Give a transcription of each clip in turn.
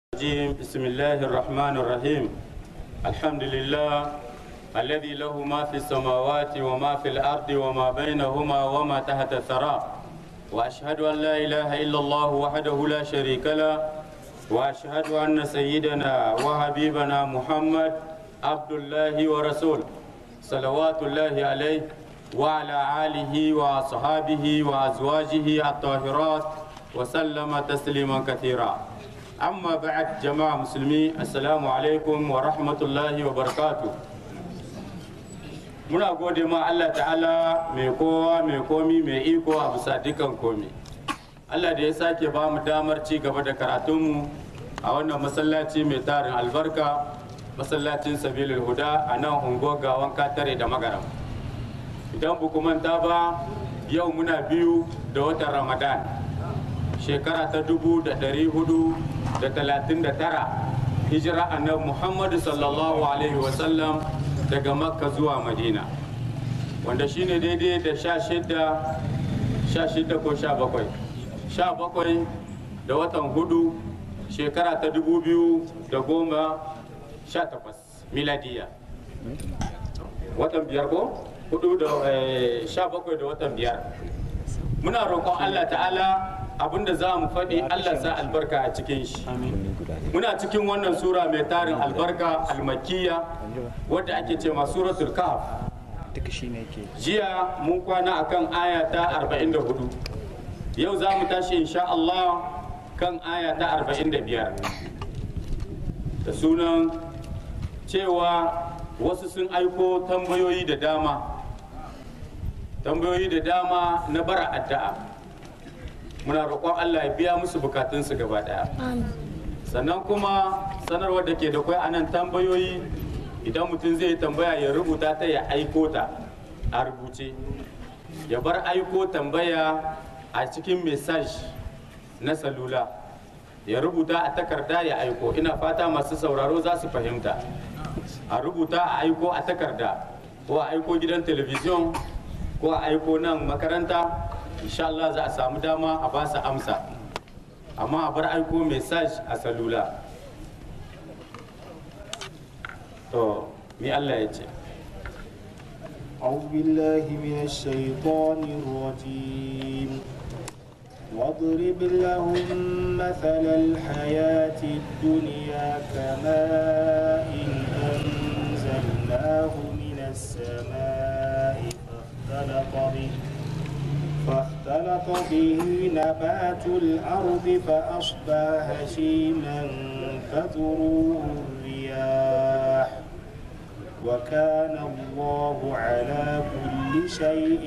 الرجيم بسم الله الرحمن الرحيم الحمد لله الذي له ما في السماوات وما في الأرض وما بينهما وما تحت الثرى وأشهد أن لا إله إلا الله وحده لا شريك له وأشهد أن سيدنا وحبيبنا محمد عبد الله ورسوله صلوات الله عليه وعلى آله وأصحابه وأزواجه الطاهرات وسلم تسليما كثيرا أما بعد جماعة مسلمين السلام عليكم ورحمة الله وبركاته muna gode ma Allah ta'ala mai kowa mai komi mai iko a bisa dukan komi Allah da ya sake ba mu damar ci gaba da karatunmu a wannan masallaci mai tarin albarka masallacin sabilul huda a nan unguwar gawan katare da magaram idan buku manta ba yau muna biyu da watan ramadan shekara ta dubu da dari hudu da talatin da tara hijira annabi muhammadu sallallahu alaihi wasallam daga makka zuwa madina wanda shine daidai da sha shida sha shida ko sha bakwai sha bakwai da watan hudu shekara ta dubu biyu da goma sha takwas miladiya watan biyar ko hudu da sha bakwai da watan biyar muna roƙon allah ta'ala abinda za mu faɗi Allah sa albarka a cikin shi muna cikin wannan sura mai tarin albarka almakiya wadda ake ce ma suratul kahf jiya mun kwana akan aya ta 44 yau za mu tashi insha Allah kan aya ta 45 da sunan cewa wasu sun aiko tambayoyi da dama tambayoyi da dama na bara addu'a muna roƙon Allah ya biya musu bukatunsu gaba ɗaya sannan kuma sanarwar da ke da kwai anan tambayoyi idan mutum zai tambaya ya rubuta ta ya aiko ta a rubuce ya bar aiko tambaya a cikin mesaj na salula ya rubuta a takarda ya aiko ina fata masu sauraro za su fahimta a rubuta a aiko a takarda ko a aiko gidan telebijin ko a aiko nan makaranta insha Allah za a samu dama a ba su amsa amma a bar aiko message a salula to mi Allah ya ce أعوذ بالله من الشيطان الرجيم واضرب لهم مثل الحياة الدنيا كماء أنزلناه من السماء فاختلط به فاختلط به نبات الأرض فأصبح هشيما تذروه الرياح وكان الله على كل شيء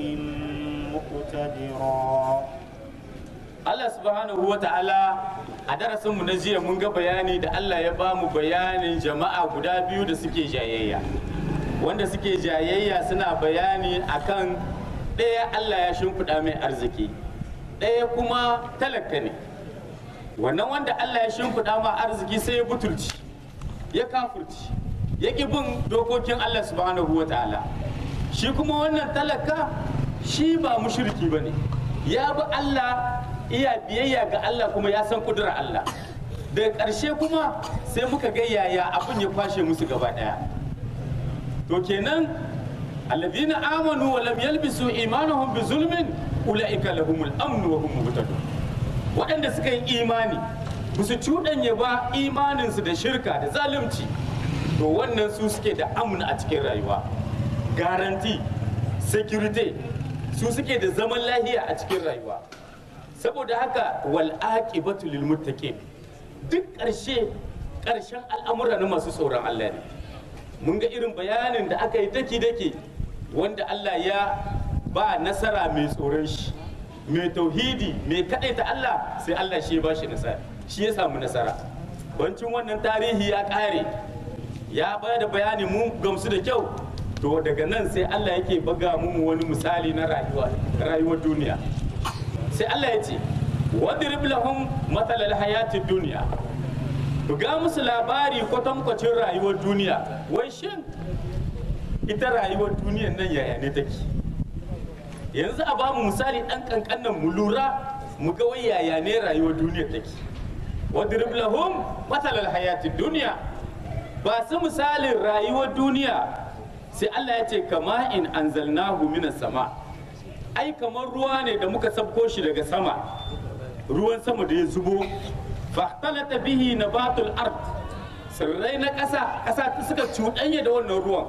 مقتدرا Allah subhanahu wa ta'ala a darasinmu na jiya mun ga bayani da Allah ya ba mu bayanin jama'a guda biyu da suke jayayya wanda suke jayayya suna bayani akan ɗaya Allah ya shimfiɗa mai arziki ɗaya kuma talaka ne wannan wanda Allah ya shimfiɗa ma arziki sai ya butulci ya kafurci ya ƙi bin dokokin Allah subhanahu wa ta'ala shi kuma wannan talaka shi ba mushriki ba ne ya bi Allah iya biyayya ga Allah kuma ya san kudura Allah daga ƙarshe kuma sai muka ga yaya abin ya kwashe musu gaba ɗaya to kenan الذين آمنوا ولم يلبسوا إيمانهم بظلم أولئك لهم الأمن وهم مهتدون waɗanda suka yi imani ba su cuɗanya ba imaninsu da shirka da zalunci to wannan su suke da amna a cikin rayuwa garanti security su suke da zaman lahiya a cikin rayuwa saboda haka wal aqibatu lil muttaqin duk ƙarshe ƙarshen al'amura na masu tsoron Allah ne mun ga irin bayanin da aka yi daki-daki wanda Allah ya ba nasara mai tsoron shi mai tauhidi mai ta Allah sai Allah shi ya ba shi nasara shi ya samu nasara bancin wannan tarihi ya ƙare ya ba da bayani mun gamsu da kyau to daga nan sai Allah yake baga mu wani misali na rayuwa rayuwar duniya sai Allah ya ce wadrib lahum matalal hayatid duniya buga musu labari kwatankwacin rayuwar duniya wai shin ita rayuwar duniyar nan yaya ne take yanzu a bamu misali ɗan ƙanƙannan mu lura mu ga wai yaya ne rayuwar duniyar take wadrib lahum mathalar hayatid duniya ba su misalin rayuwar duniya sai Allah ya ce kama in anzalnahu minas sama ai kamar ruwa ne da muka sabko shi daga sama ruwan sama da ya zubo fahtalata bihi nabatul ard tsirrai na ƙasa ƙasa suka cuɗanya da wannan ruwan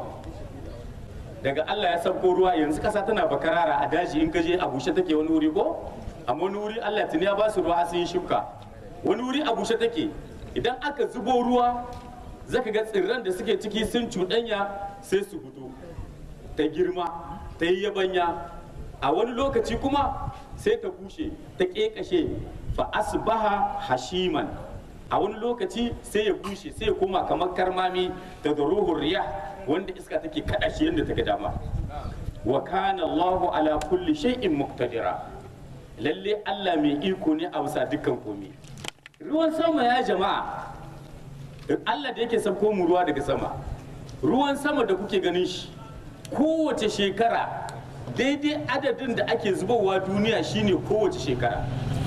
daga Allah ya sabko ruwa yanzu ƙasa tana bakarara a daji in ka je a bushe take wani wuri ko amma wani wuri Allah tuni ya ba su ruwa sun yi shuka wani wuri a bushe take idan aka zubo ruwa zaka ga tsirran da suke ciki sun cuɗanya sai su fito ta girma ta yi yabanya a wani lokaci kuma sai ta bushe ta ƙeƙashe fa asbaha hashiman a wani lokaci sai ya bushe sai ya koma kamar karmami da ruhun riya wanda iska take kada shi yadda take dama wa kana Allahu ala kulli shay'in muqtadira lalle Allah mai iko ne a bisa dukkan komai ruwan sama ya jama'a Allah da yake sabko mu ruwa daga sama ruwan sama da kuke ganin shi kowace shekara daidai adadin da ake zubowa duniya shine kowace shekara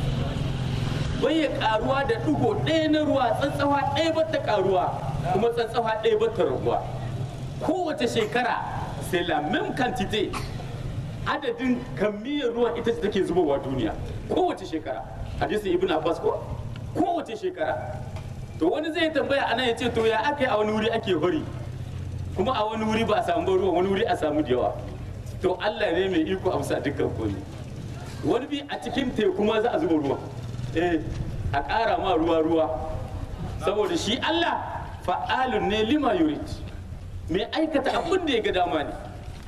bai ya karuwa da digo ɗaya na ruwa tsantsawa ɗaya bata karuwa kuma tsantsawa ɗaya bata raguwa kowace shekara sai la même quantité adadin kamiyyar ruwan ita ce take zubowa duniya kowace shekara hadisin ibn abbas ko kowace shekara to wani zai tambaya ana ya ce to ya aka yi a wani wuri ake hori kuma a wani wuri ba a samu ruwa wani wuri a samu da yawa to Allah ne mai iko a bisa dukkan komai wani bi a cikin teku ma za a zuba ruwa eh a ƙara ma ruwa ruwa saboda shi Allah fa'alun ne lima yurid mai aikata abin da ya ga dama ne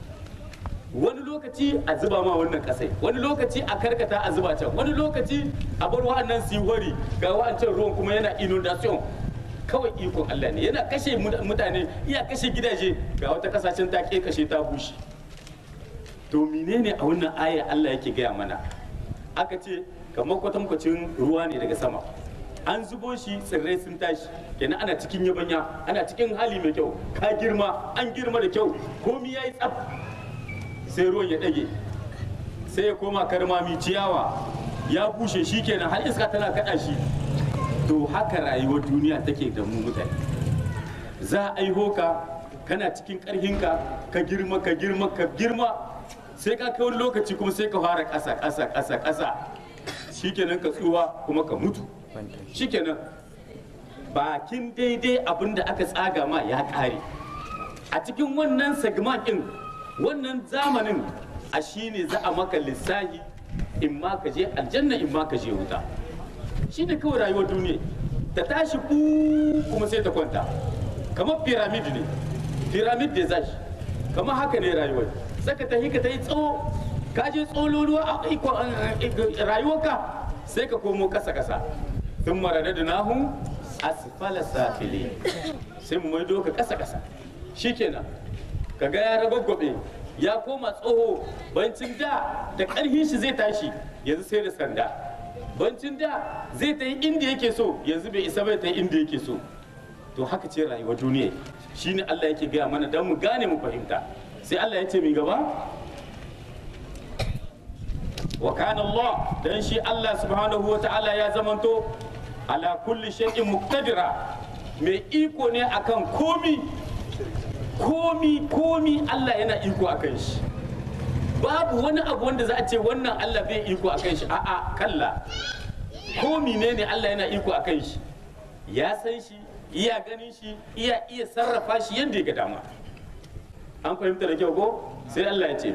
wani lokaci a zuba ma wannan kasai wani lokaci a karkata a zuba can wani lokaci a bar wa'annan siwari ga wa'ancan ruwan kuma yana inundation kawai ikon Allah ne yana kashe mutane iya kashe gidaje ga wata kasashen ta kashe ta bushe to menene a wannan aya Allah yake gaya mana aka ce kamar kwatankwacin ruwa ne daga sama an zubo shi tsirrai sun tashi kenan ana cikin yabanya ana cikin hali mai kyau ka girma an girma da kyau komi ya yi tsaf sai ruwan ya ɗage sai ya koma karmami ciyawa ya bushe shi kenan har iska tana kaɗa shi to haka rayuwar duniya take da mu mutane za a aiho ka kana cikin ƙarhinka ka girma ka girma ka girma sai ka kai wani lokaci kuma sai ka fara ƙasa ƙasa ƙasa ƙasa shikenan ka tsuwa kuma ka mutu shikenan bakin daidai abin da aka tsaga ma ya ƙare a cikin wannan segment ɗin wannan zamanin a shine za a maka lissahi in ma ka je aljanna in ma ka je wuta shi ne kawai rayuwar duniya ta tashi ku kuma sai ta kwanta kamar pyramid ne pyramid da zashi kamar haka ne rayuwar saka ta hika ta yi tsawo ka je tsololuwa a rayuwarka sai ka komo kasa kasa sun marada da nahun asfala safili sai mu maido ka kasa kasa shikenan kaga ya ragwagwabe ya koma tsoho bancin da da ƙarfin shi zai tashi yanzu sai da sanda bancin da zai ta yi inda yake so yanzu bai isa bai ta yi inda yake so to haka ce rayuwar duniya shine Allah yake gaya mana don mu gane mu fahimta sai Allah ya ce mai gaba wa kana Allah dan shi Allah subhanahu wa ta'ala ya zamanto ala kulli shay'in muqtadira mai iko ne akan komi komi komi Allah yana iko akan shi babu wani abu wanda za a ce wannan Allah bai iko akan shi a'a kalla komi ne ne Allah yana iko akan shi ya san shi iya ganin shi iya iya sarrafa shi yadda ya ga dama an fahimta da kyau ko sai Allah ya ce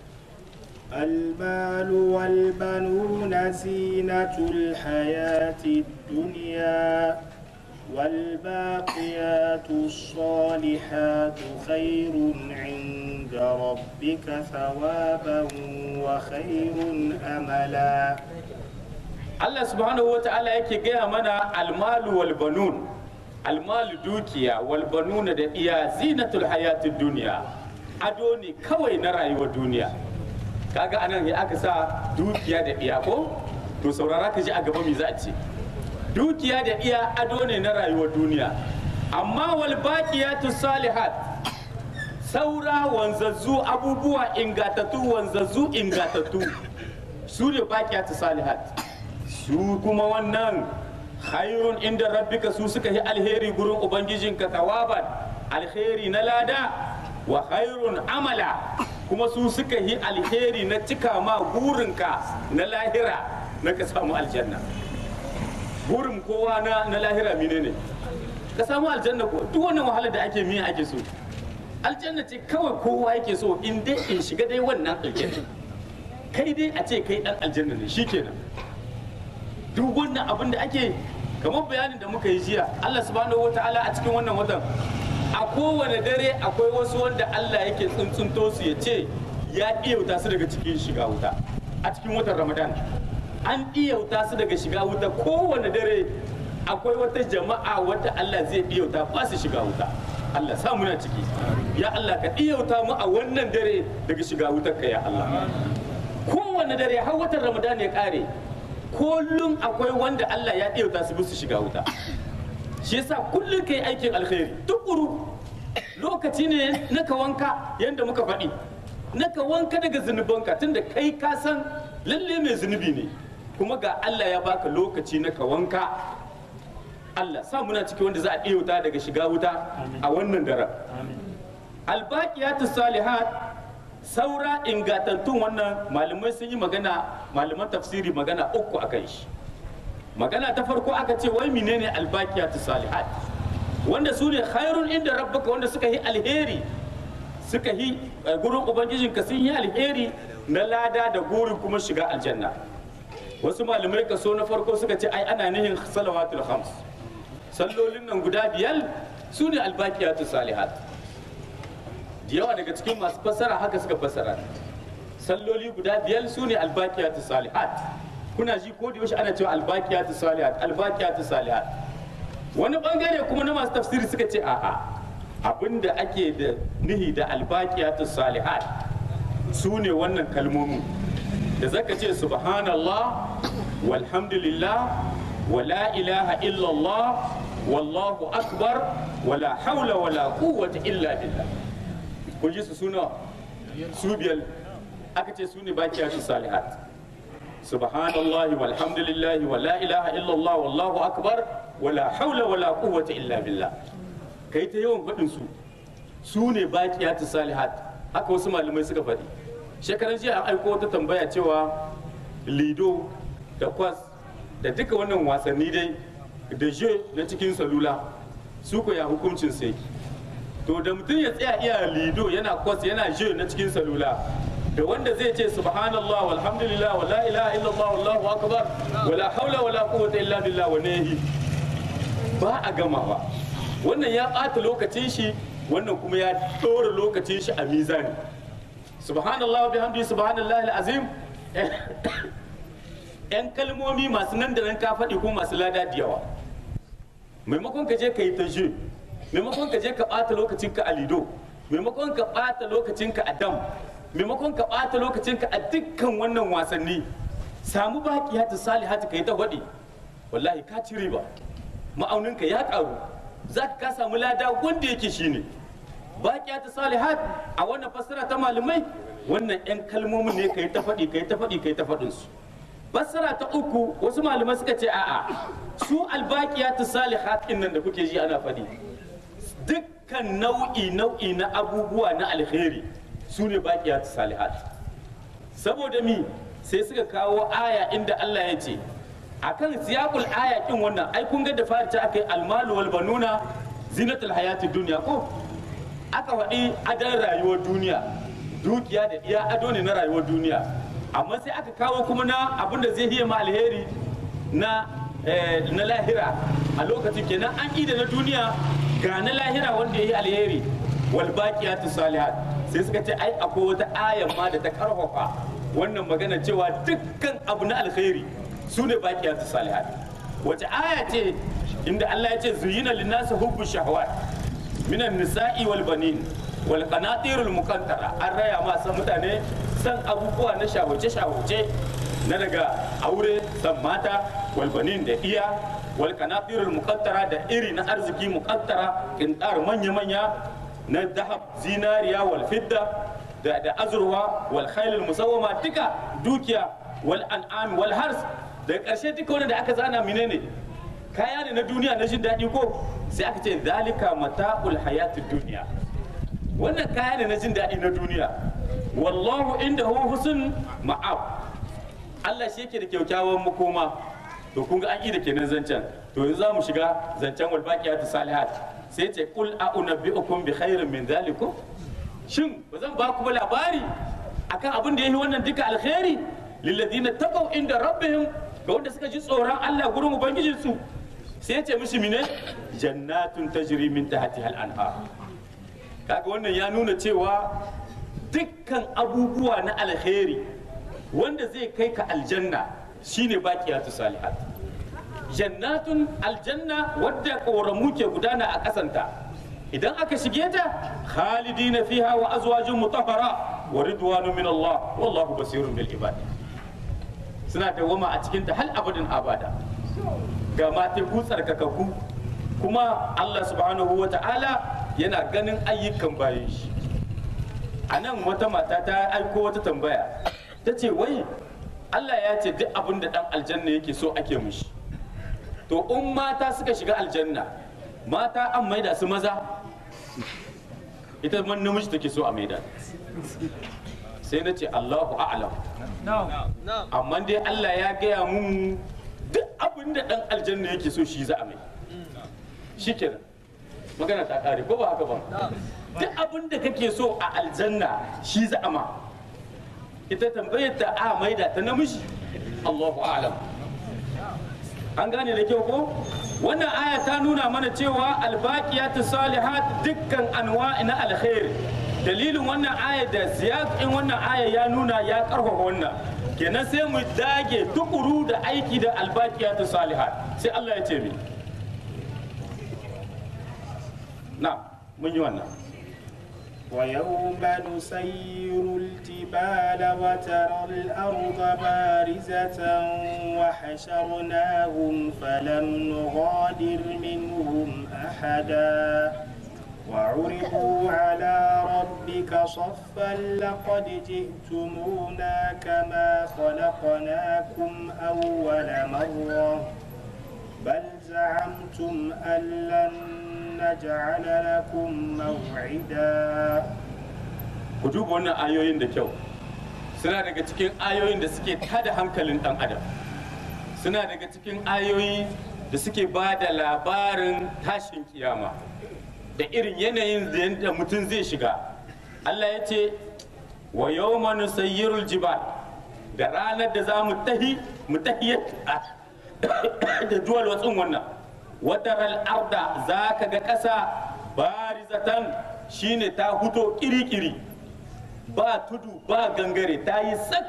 المال والبنون زينة الحياة الدنيا والباقيات الصالحات خير عند ربك ثوابا وخير أملا Allah subhanahu wa ta'ala yake gaya mana almalu wal banun almalu dukiya wal banuna da iya zinatul hayatid duniya ado ne kawai na rayuwar duniya kaga anan ya aka sa dukiya da iya ko to saurara ka ji a gaba me za a ce dukiya da iya ado ne na rayuwar duniya amma wal baqiyatu salihat saura wanzazzu abubuwa ingatattu wanzazzu ingatattu su ne baqiyatu salihat su kuma wannan khairun inda rabbika su suka yi alheri gurin ubangijinka tawaban alheri na lada wa khairun amala kuma su suka yi alheri na cika ma burinka na lahira na ka samu aljanna burin kowa na, na lahira mine ne ka samu aljanna ko duk wannan wahalar da ake miya ake so aljanna ce kawai kowa yake so in dai in shiga dai wannan aljanna kai dai a ce kai dan aljanna ne shikenan duk wannan abin da ake kamar bayanin da muka yi jiya Allah subhanahu wataala a cikin wannan watan a kowane dare akwai wasu wanda Allah yake tsuntsunto su ya ce ya iyauta su daga cikin shiga wuta a cikin watan Ramadan an iyauta su daga shiga wuta kowane dare akwai wata jama'a wadda Allah zai iyauta ba su shiga wuta Allah sa muna ciki ya Allah ka iyauta mu a wannan dare daga shiga wutar ka ya Allah kowane dare har watan Ramadan ya kare kullum akwai wanda Allah ya iyauta su su shiga wuta shi yasa kullum kai aikin alkhairi tukuru lokaci ne na ka wanka yanda muka faɗi na ka wanka daga zunubanka tunda kai ka san lalle mai zunubi ne kuma ga Allah ya baka lokaci na ka wanka Allah sa muna ciki wanda za a ɗiyauta daga shiga wuta a wannan daren albaqiyatu salihat saura ingantattun wannan malamai sun yi magana malaman tafsiri magana uku a kan shi magana ta farko aka ce wai menene albaqiyatu salihat wanda su ne khairun inda rabbaka wanda suka yi alheri suka yi gurin ubangijinka sun yi alheri na lada da gurin kuma shiga aljanna wasu malamai kaso na farko suka ce ai ana nihin salawatul khams sallolin nan guda biyar su ne albaqiyatu salihat da yawa daga cikin masu fassara haka suka fassara salloli guda biyar su ne albaqiyatu salihat kuna ji ko da yaushe ana cewa albaqiyatu salihat albaqiyatu salihat wani bangare kuma na masu tafsiri suka ce a'a abinda ake da nihi da albaqiyatu salihat su ne wannan kalmomin da zaka ce subhanallah walhamdulillah wala ilaha illallah wallahu akbar wala haula wala quwwata illa billah kun ji su suna su biyar aka ce su ne bakiyatu salihat subhanallah walhamdulillah wala ilaha illallah wallahu akbar wala haula wala quwwata illa billah kai ta yawan faɗin su su ne bakiyatu salihat haka wasu malamai suka faɗi shekaran jiya an aiko wata tambaya cewa lido da kwas da duka wannan wasanni dai da je na cikin salula su ko ya hukuncin sai to da mutum ya tsaya iya lido yana kwas yana je na cikin salula da wanda zai ce subhanallah walhamdulillah wa la ilaha illallah wallahu akbar wala haula wala quwwata illa billah wa nahi ba a gamawa wannan ya ɓata lokacin shi wannan kuma ya ɗora lokacin shi a mizani subhanallah bihamdi subhanallah azim yan kalmomi masu nan da nan ka faɗi ko masu lada da yawa maimakon ka je ka yi ta je maimakon ka je ka ɓata lokacinka a lido maimakon ka ɓata lokacinka a dam maimakon ka ɓata lokacinka a dukkan wannan wasanni samu baki hatu salihatu ka yi ta faɗi wallahi ka ci riba ma'auninka ya ƙaru za ka samu lada wanda yake shine baki hatu salihat a wannan fassara ta malamai wannan 'yan kalmomin ne ka yi ta faɗi ka yi ta faɗi ka yi ta faɗinsu fassara ta uku wasu malamai suka ce a'a su albaqiyatu salihat din nan da kuke ji ana faɗi dukkan nau'i nau'i na abubuwa na alheri su ne baqiyatu salihat saboda mi sai suka kawo aya inda Allah ya ce akan siyaqul aya kin wannan ai kun ga da fari ta akai almalu wal banuna zinatul hayatid dunya ko aka faɗi adan rayuwar duniya dukiya da iya ado ne na rayuwar duniya amma sai aka kawo kuma na abin da zai hiya ma alheri na na lahira a lokacin kenan an ida na duniya ga na lahira wanda ya yi alheri wal baqiyatu salihat sai suka ce ai akwai wata ayan ma da ta karfafa wannan magana cewa dukkan abu na alheri su ne baqiyatu salihat wace aya ce inda Allah ya ce zuyina linnasi hubbu shahawat minan nisa'i wal banin wal qanatirul muqantara an raya ma san mutane san abubuwa na shahuce-shahuce na daga aure san mata walbanin da iya wal kanatirul muqattara da iri na arziki muqattara kintar manya-manya na dahab zinariya wal fidda da da azurwa wal khailul musawwama duka dukiya wal an'am wal hars da karshe duka wanda da aka zana menene kaya ne na duniya na jin daɗi ko sai aka ce zalika mata'ul hayatid duniya wannan kaya ne na jin daɗi na duniya wallahu inda hu husn ma'ab Allah shi yake da kyakkyawan makoma to kun ga an yi da kenan zancen to yanzu za mu shiga zancen wal baqiyatu salihat sai ce qul a'unabbi'ukum bi khairin min zalikum shin ba zan ba ku ba labari akan abin da yayi wannan duka alkhairi lilladina taqaw inda rabbihim ga wanda suka ji tsoron Allah gurin ubangijinsu sai ya ce mishi mine jannatun tajri min tahtiha al-anhar kaga wannan ya nuna cewa dukkan abubuwa na alheri wanda zai kai ka aljanna shine baqiyatu salihat jannatun aljanna wadda koramu ke gudana a kasanta idan aka shige ta khalidina fiha wa azwajun mutahhara wa ridwanu min Allah wallahu basirun bil ibad suna dawama a cikin ta hal abadin abada ga mateku tsarkakakku kuma Allah subhanahu wa ta'ala yana ganin ayyukan bayan shi a nan wata mata ta aiko wata tambaya ta ce wai Allah ya ce duk abin da ɗan aljanna yake so ake mushi to in mata suka shiga aljanna mata an maida su maza ita man namiji take so a maida sai na ce Allahu a'lam amma dai Allah ya gaya mun duk abin da ɗan aljanna yake so shi za a mai shikenan magana ta kare ko ba haka ba duk abin da kake so a aljanna shi za a ma ita tambayar ta a maida ta namiji Allahu a'lam an gane da kyau ko wannan aya ta nuna mana cewa albaqiyatu salihat dukkan anwa'i na alkhair dalilin wannan aya da siyasin wannan aya ya nuna ya karfafa wannan kenan sai mu dage tukuru da aiki da albaqiyatu salihat sai Allah ya ce mi na mun yi wannan ويوم نسير الجبال وترى الأرض بارزة وحشرناهم فلم نغادر منهم أحدا وعرضوا على ربك صفا لقد جئتمونا كما خلقناكم أول مرة بل زعمتم أن لن نجعل لكم موعدا ku duba wannan ayoyin da kyau suna daga cikin ayoyin da suke tada hankalin dan adam suna daga cikin ayoyi da suke ba da labarin tashin kiyama da irin yanayin da yadda mutum zai shiga Allah ya ce wa yawma nusayyirul jibal da ranar da za mu tahi mu tahiyar da duwal watsin wannan wataral arda za ka ga ƙasa barizatan shine ta huto kiri-kiri ba tudu ba gangare ta yi sak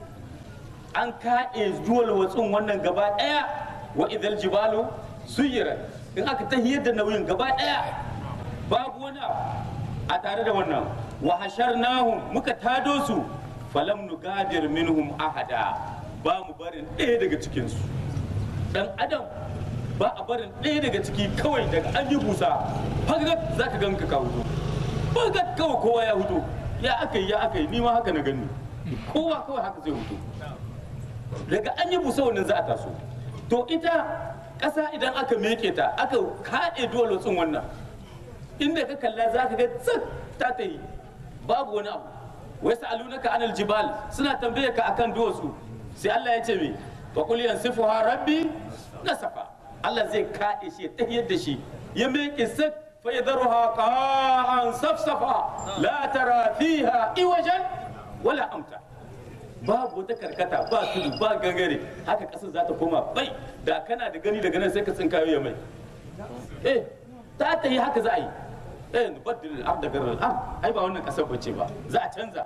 an ka'e duwal watsin wannan gaba ɗaya wa idal jibalu suyira in aka tahiyar da nauyin gaba ɗaya babu wani a tare da wannan wa hasharnahum muka tado su falam nugadir minhum ahada ba mu barin ɗaya daga cikinsu dan adam ba a barin ɗaya daga ciki kawai daga an yi busa fagat za ka ganka ka hutu fagat kawai kowa ya hutu ya aka yi ya aka yi ni ma haka na gani kowa kawai haka zai hutu daga an yi busa wannan za a taso to ita ƙasa idan aka meke ta aka kaɗe duwalotsin wannan inda ka kalla za ka ga tsak ta ta yi babu wani abu wai sa'alunaka anil jibal suna tambaye ka akan duwatsu sai Allah ya ce me fa qul yansifuha rabbi nasafa Allah zai kaɗe shi ya tahiyar da shi ya miƙe sak fa yadharuha qa'an safsafa la tara fiha iwajan wala amta babu wata karkata ba tudu ba gangare haka ƙasar za ta koma bai da kana da gani daga nan sai ka tsinkayo ya mai eh ta ta yi haka za a yi eh nubaddil al-ard da garar al ai ba wannan ƙasar bace ba za a canza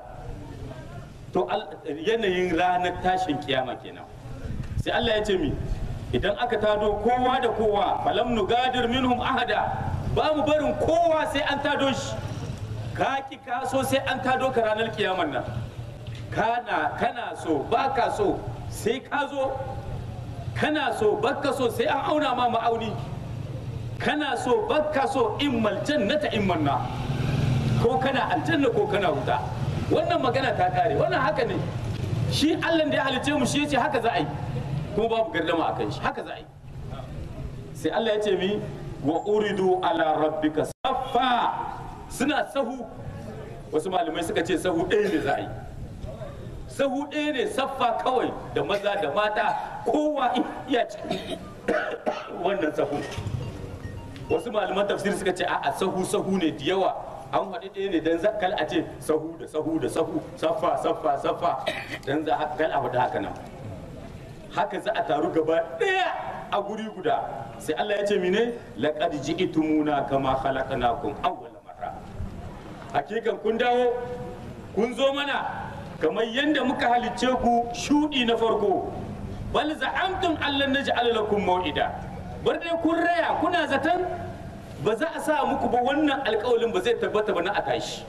to yanayin ranar tashin kiyama kenan sai Allah ya ce mi idan aka tado kowa da kowa falam nugadir minhum ahada ba mu barin kowa sai an tado shi ka ki ka so sai an tado ka ranar kiyaman nan kana kana so baka so sai ka zo kana so baka so sai an auna ma ma'auni kana so baka so immal jannata imman na ko kana aljanna ko kana wuta wannan magana ta kare wannan haka ne shi Allah da ya halice mu shi yace haka za a yi kuma babu gardama akan shi haka za a yi sai Allah ya ce mi wa uridu ala rabbika saffa suna sahu wasu malamai suka ce sahu ɗaya ne za a yi sahu ɗaya ne saffa kawai da maza da mata kowa iya cikin wannan sahu wasu malaman tafsir suka ce a'a sahu sahu ne da yawa an haɗe ɗaya ne don kal a ce sahu da sahu da sahu saffa saffa saffa don za a kal a faɗi haka nan haka za a taru gaba ɗaya a guri guda sai Allah ya ce mine laqad ji'tumuna kama khalaqnakum awwala marra hakikan kun dawo kun zo mana kamar yadda muka halicce ku shudi na farko bal za'amtum allan naj'al lakum maw'ida bar dai kun raya kuna zaton ba za a sa muku ba wannan alƙawalin ba zai tabbata ba na a tashi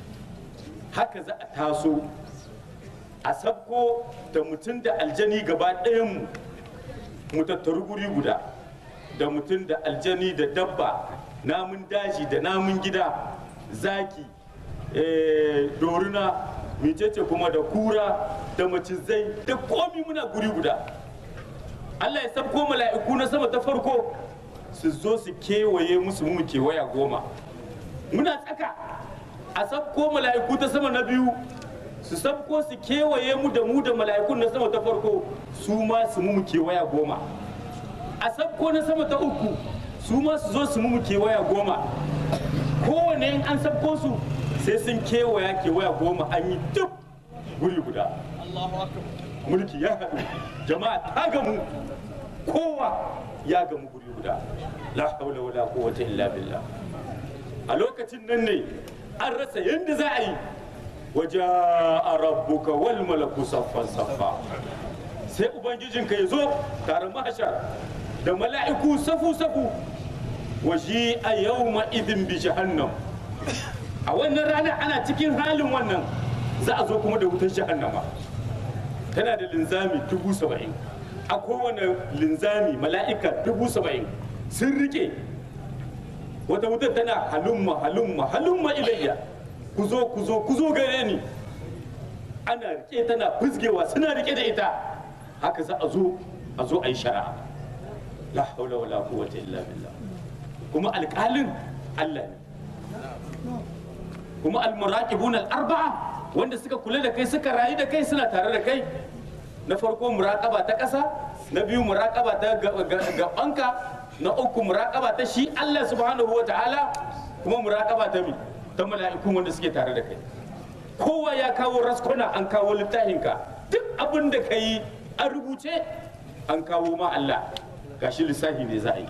haka za a taso a sabko da mutum da aljani gaba ɗayan mu tattaru guri guda da mutum da aljani da dabba namun daji da namun gida zaki doruna mecece kuma da kura da macizai da komi muna guri guda Allah ya sabko mala'iku na sama ta farko su zo su kewaye musu mu kewaya goma muna tsaka a sabko mala'iku ta sama na biyu su sabko su kewaye mu da mu da mala'ikun na sama ta farko su ma su mu kewaya goma a sabko na sama ta uku su ma su zo su mu kewaya goma kowane in an sabko su sai sun kewaya kewaya goma an yi duk guri guda mulki ya haɗu jama'a ta gamu kowa ya gamu guri guda la haula wala quwwata illa billah a lokacin nan ne an rasa yadda za a yi waje a rabbuka wal malaku saffan saffa sai ubangijinka ya zo tare mahashar da mala'iku safu safu waje a yau idin bi jahannam a wannan rana ana cikin halin wannan za a zo kuma da wutar jahannama tana da linzami dubu saba'in a kowane linzami mala'ika dubu saba'in sun rike wata wutar tana halumma halumma halumma ilayya ku zo ku zo ku zo gare ni ana rike tana fusgewa suna rike da ita haka za a zo a zo a yi shari'a la haula wala quwwata illa billah kuma alƙalin Allah ne kuma almuraqibun al-arba'a wanda suka kula da kai suka rayu da kai suna tare da kai na farko muraqaba ta ƙasa na biyu muraqaba ta gabanka na uku muraqaba ta shi Allah subhanahu wa ta'ala kuma muraqaba ta mi ta mala'ikun wanda suke tare da kai kowa ya kawo raskuna an kawo littafinka duk abin da ka yi an rubuce an kawo ma Allah gashi lissafi ne za a yi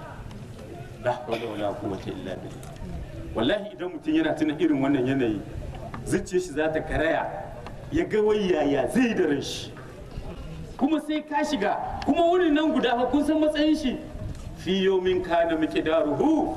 la hawla wala quwwata illa billah wallahi idan mutum yana tuna irin wannan yanayi zuciyar shi za ta karaya ya ga wai yaya zai da ran shi kuma sai ka shiga kuma wurin nan guda fa kun san matsayin shi fi yawmin kana miqdaruhu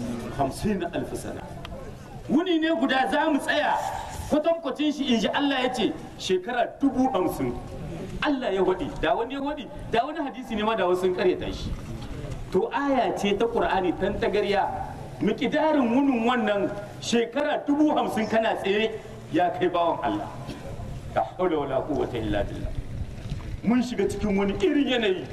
50 alf sana wuni ne guda za mu tsaya kwatankwacin shi in ji Allah ya ce shekara dubu hamsin Allah ya waɗi da wani ya waɗi da wani hadisi ne ma da wasu karyata shi to aya ce ta ƙur'ani tan tagarya miƙidarin wunin wannan shekara dubu hamsin kana tsere ya kai bawan Allah ta haula wala quwwata illa billah mun shiga cikin wani irin yanayi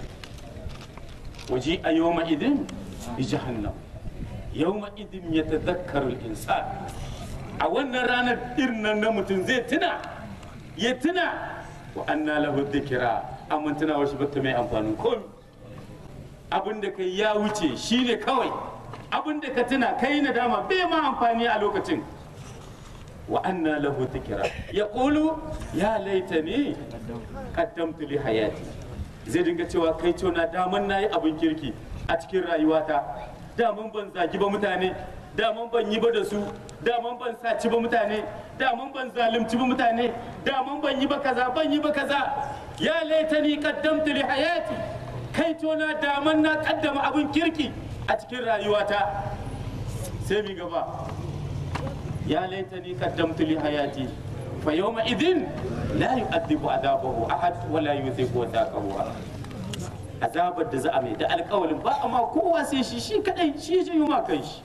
waje a yawma idin bi jahannam yawma idin yatadhakkaru al-insan a wannan ranar irin nan na mutum zai tuna ya tuna wa anna lahu dhikra amma tunawar shi bata mai amfanin komi abin da kai ya wuce shine kawai abin da ka tuna kai nadama bai ma amfani a lokacin wa anna lahu dhikra yaqulu ya laitani qaddamtu li hayati zai dinga cewa kai ce na daman nayi abin kirki a cikin rayuwata daman ban zagi ba mutane daman ban yi ba da su daman ban saci ba mutane daman ban zalunci ba mutane daman ban yi ba kaza ban yi ba kaza ya laitani qaddamtu li hayati kai to na daman na kaddama abin kirki a cikin rayuwata sai mi gaba ya laitani qaddamtu li hayati fa yawma idin la yu'adhibu adabahu ahad wa la yuthiqu wadaqahu ahad azabar da za a mai da alƙawalin ba amma kowa sai shi shi kadai shi ya janyo ma kanshi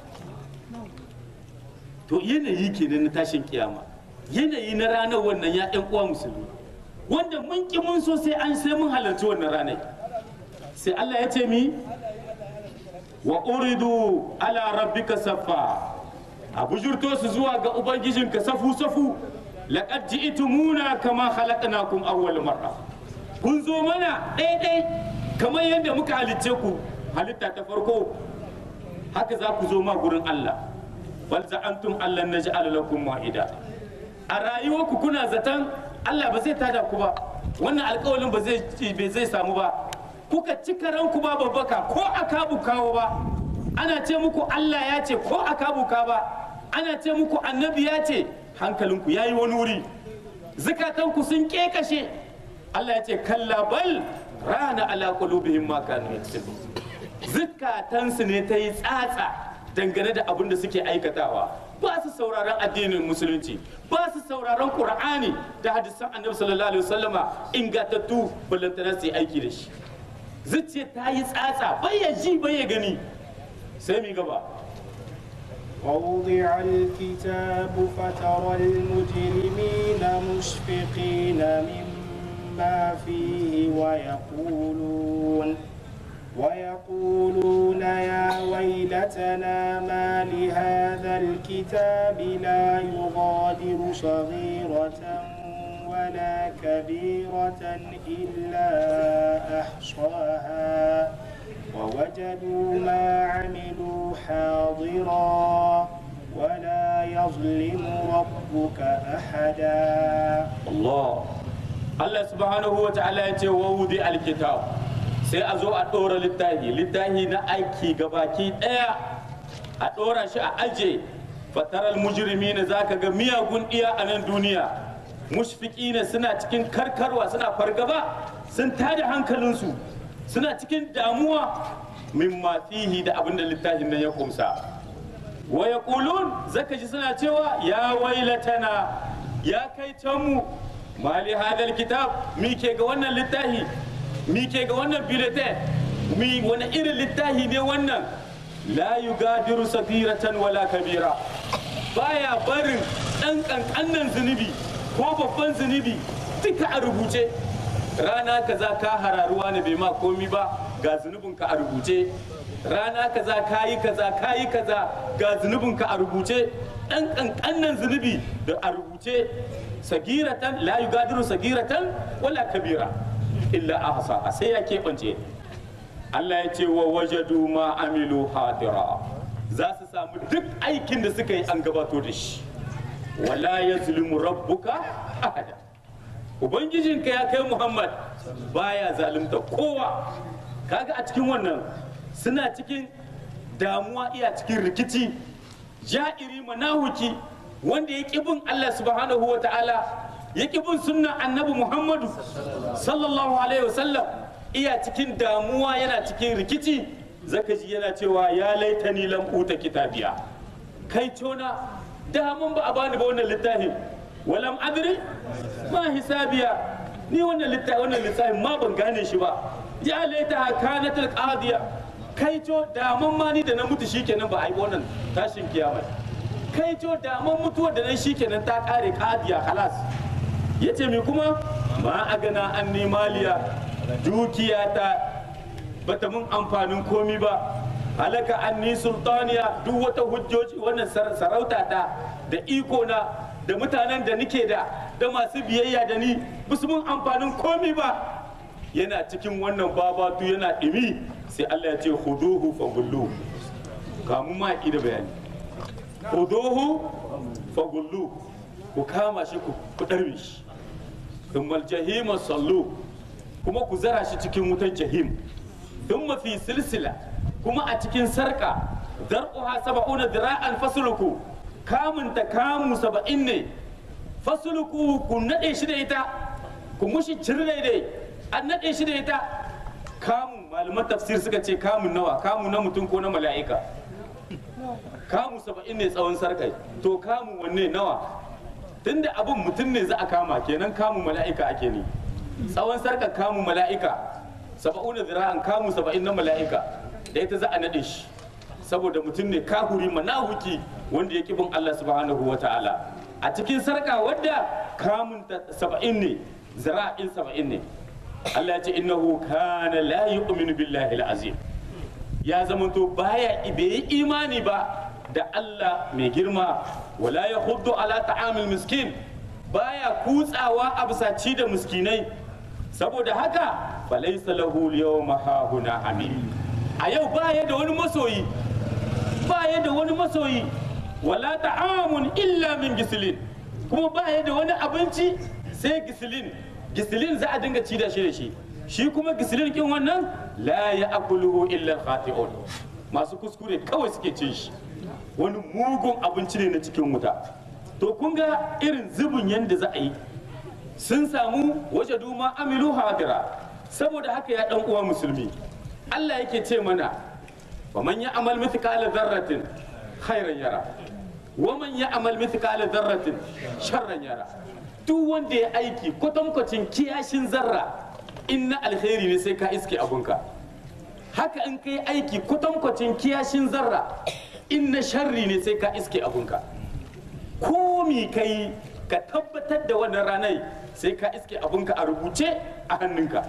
to yanayi kenan na tashin kiyama yanayi na ranar wannan ya ɗan uwa musulmi wanda mun ki mun so sai an sai mun halarci wannan ranar sai Allah ya ce mi wa uridu ala rabbika saffa a bujurto su zuwa ga ubangijinka safu safu laqad ji'tumuna kama khalaqnakum awwal marra kun zo mana ɗaiɗai kamar yadda muka halicce ku halitta ta farko haka za ku zo ma gurin Allah bal za'antum Allah naj'al lakum ma'ida a rayuwarku kuna zaton Allah ba zai tada ku ba wannan alƙawalin ba zai bai zai samu ba kuka cika ranku ba babbaka ko aka kawo ba ana ce muku Allah ya ce ko aka buka ba ana ce muku annabi ya ce hankalinku yayi wani wuri zukatanku sun kekashe Allah ya ce kalla bal rana ala qulubihim ma kanu yaksubun zukatansu ne ta yi tsatsa dangane da abin da suke aikatawa ba su sauraron addinin musulunci ba su sauraron qur'ani da hadisan annabi sallallahu alaihi wasallama ingantattu ballantana su yi aiki da shi zuciya ta yi tsatsa bai ya ji bai ya gani sai mi gaba ووضع الكتاب فترى المجرمين مشفقين مما فيه ويقولون ويقولون يا ويلتنا ما لهذا الكتاب لا يغادر صغيرة ولا كبيرة إلا أحصاها ووجدوا ما عملوا حاضرا ولا يظلم ربك أحدا Allah Allah subhanahu wa ta'ala ya ce wa wudi alkitab sai a zo a ɗora littafi littafi na aiki gabaki ɗaya a ɗora shi a aje fataral mujrimi na zaka ga miyagun iya a nan duniya mushfiqina suna cikin karkarwa suna fargaba sun tada hankalinsu suna cikin damuwa mimma fihi da abinda littafin nan ya kumsa wa yaqulun zaka ji suna cewa ya wailatana ya kai can mu mali hadal kitab mi ke ga wannan littafi mi ke ga wannan bulletin mi wani irin littafi ne wannan la yugadiru safiratan wala kabira baya barin dan kankanan zunubi ko babban zunubi duka a rubuce rana kaza ka hararuwa ne bai ma komi ba ga zunubinka a rubuce rana kaza kayi kaza kayi kaza ga zunubinka a rubuce dan kankanan zunubi da a rubuce sagiratan la yugadiru sagiratan wala kabira illa ahsa sai ya keɓance Allah ya ce wa wajadu ma amilu hadira za su samu duk aikin da suka yi an gabato da shi wala yazlimu rabbuka ahada ubangijinka ya kai muhammad baya zalunta kowa kaga a cikin wannan suna cikin damuwa iya cikin rikici ja'iri manahuki wanda ya ƙi bin Allah subhanahu wa ta'ala ya ƙi bin sunnan annabi Muhammadu sallallahu alaihi wasallam iya cikin damuwa yana cikin rikici zaka ji yana cewa ya laitani lam uta kitabiya kai tona daman ba a bani ba wannan littafin walam adri ma hisabiya ni wannan littafin wannan littafin ma ban gane shi ba ya laita kanatul qadiya kai to daman ma ni da na mutu shikenan ba a yi wannan tashin kiyama kai to daman mutuwar da nan shikenan ta kare qadiya khalas yace mi kuma ma agana anni maliya dukiyata bata mun amfanin komi ba halaka anni sultaniya duk wata hujjoji wannan sarauta ta da iko na da mutanen da nike da da masu biyayya da ni basu mun amfanin komi ba yana cikin wannan babatu yana ɗimi sai Allah ya ce huduhu fagullu kamun ma da bayani huduhu fagullu ku kama shi ku ɗarbe shi thummal jahima sallu kuma ku zara shi cikin wutar jahim thumma fi silsila kuma a cikin sarka dar'uha saba'una dira'an fasluku kamun ta kamu saba'in ne fasluku ku naɗe shi da ita ku mushi cire daidai an naɗe shi da ita kamun malaman tafsir suka ce kamun nawa kamun na mutum ko na mala'ika kamu saba'in ne tsawon sarkai to kamun wanne nawa tunda abin mutum ne za a kama kenan kamun mala'ika ake ne tsawon sarkar kamun mala'ika saba'una zira'an kamun saba'in na mala'ika da ita za a naɗe shi saboda mutum ne kahuri manahuki wanda ya bin Allah subhanahu wa ta'ala a cikin sarka wadda kamun saba'in ne zira'in saba'in ne Allah ya ce innahu kana la yu'minu billahi al-azim ya zamanto baya bai yi imani ba da Allah mai girma wala ya huddu ala ta'amil miskin baya kutsawa a bisa ci da miskinai saboda haka falaisa lahu yawma hahuna amin a yau baya da wani masoyi baya da wani masoyi wala ta'amun illa min gisilin kuma baya da wani abinci sai gisilin gisilin za a dinga ci da shi da shi shi kuma gisilin kin wannan la ya'kuluhu illa al-khati'un masu kuskure kawai suke cin shi wani mugun abinci ne na cikin wuta to kun ga irin zubin yadda za a yi sun samu waje duma amilu hadira saboda haka ya dan uwa musulmi Allah yake ce mana wa man ya amal mithqala dharratin khairan yara wa man ya amal mithqala dharratin sharran yara duk wanda ya aiki kwatankwacin kiyashin zarra in na alheri ne sai ka iske abunka haka in kai aiki kwatankwacin kiyashin zarra in na sharri ne sai ka iske abunka ko mi kai ka tabbatar da wannan ranar sai ka iske abunka a rubuce a hannunka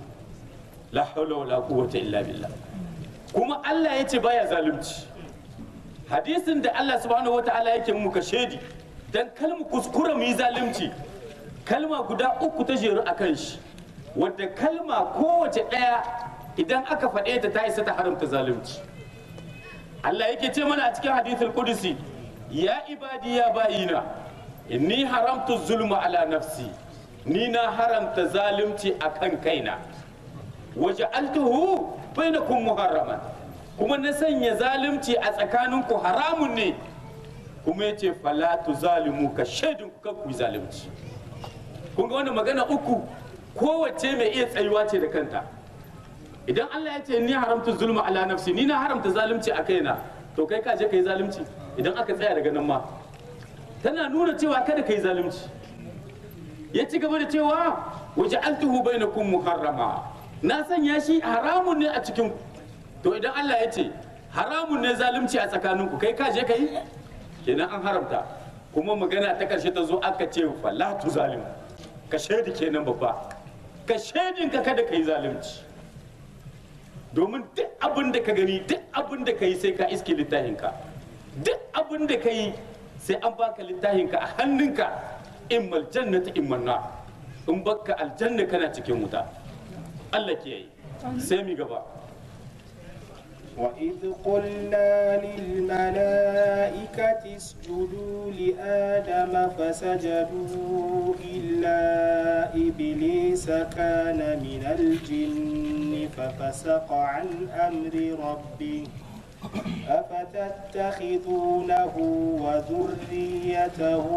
la haula wala quwwata illa billah kuma Allah ya ce baya zalunci hadisin da Allah subhanahu wataala yake muka shedi dan kalmu kuskura mu yi zalunci kalma guda uku ta jeru akan shi wadda kalma kowace ɗaya idan aka faɗe ta ta isa ta haramta zalunci Allah yake ce mana a cikin hadithul qudusi ya ibadi ya bayina inni haramtu zulma ala nafsi ni na haramta zalunci akan kaina waja'altuhu bainakum muharraman kuma na sanya zalunci a tsakaninku haramun ne kuma yace fala tuzalimu ka shaidun ku kan ku yi zalunci kun ga wannan magana uku kowace mai iya tsayuwa ce da kanta idan Allah ya ce ni haramta zulma ala nafsi ni na haramta zalunci a kaina to kai ka je ka yi zalunci idan aka tsaya daga nan ma tana nuna cewa kada ka yi zalunci ya ci gaba da cewa waje altuhu bainakum muharrama na sanya shi haramun ne a cikin ku to idan Allah ya ce haramun ne zalunci a tsakaninku kai ka je ka yi kenan an haramta kuma magana ta karshe ta zo aka ce fala tu zalim ka shaidi kenan babba ka shaidin ka kada ka yi zalunci domin duk abin da ka gani duk abin da ka yi sai ka iske littafinka duk abin da ka yi sai an baka littafinka a hannunka in maljannata in manna in baka aljanna kana cikin wuta Allah ke yi sai mi gaba وإذ قلنا للملائكة اسجدوا لآدم فسجدوا إلا إبليس كان من الجن ففسق عن أمر ربه أفتتخذونه وذريته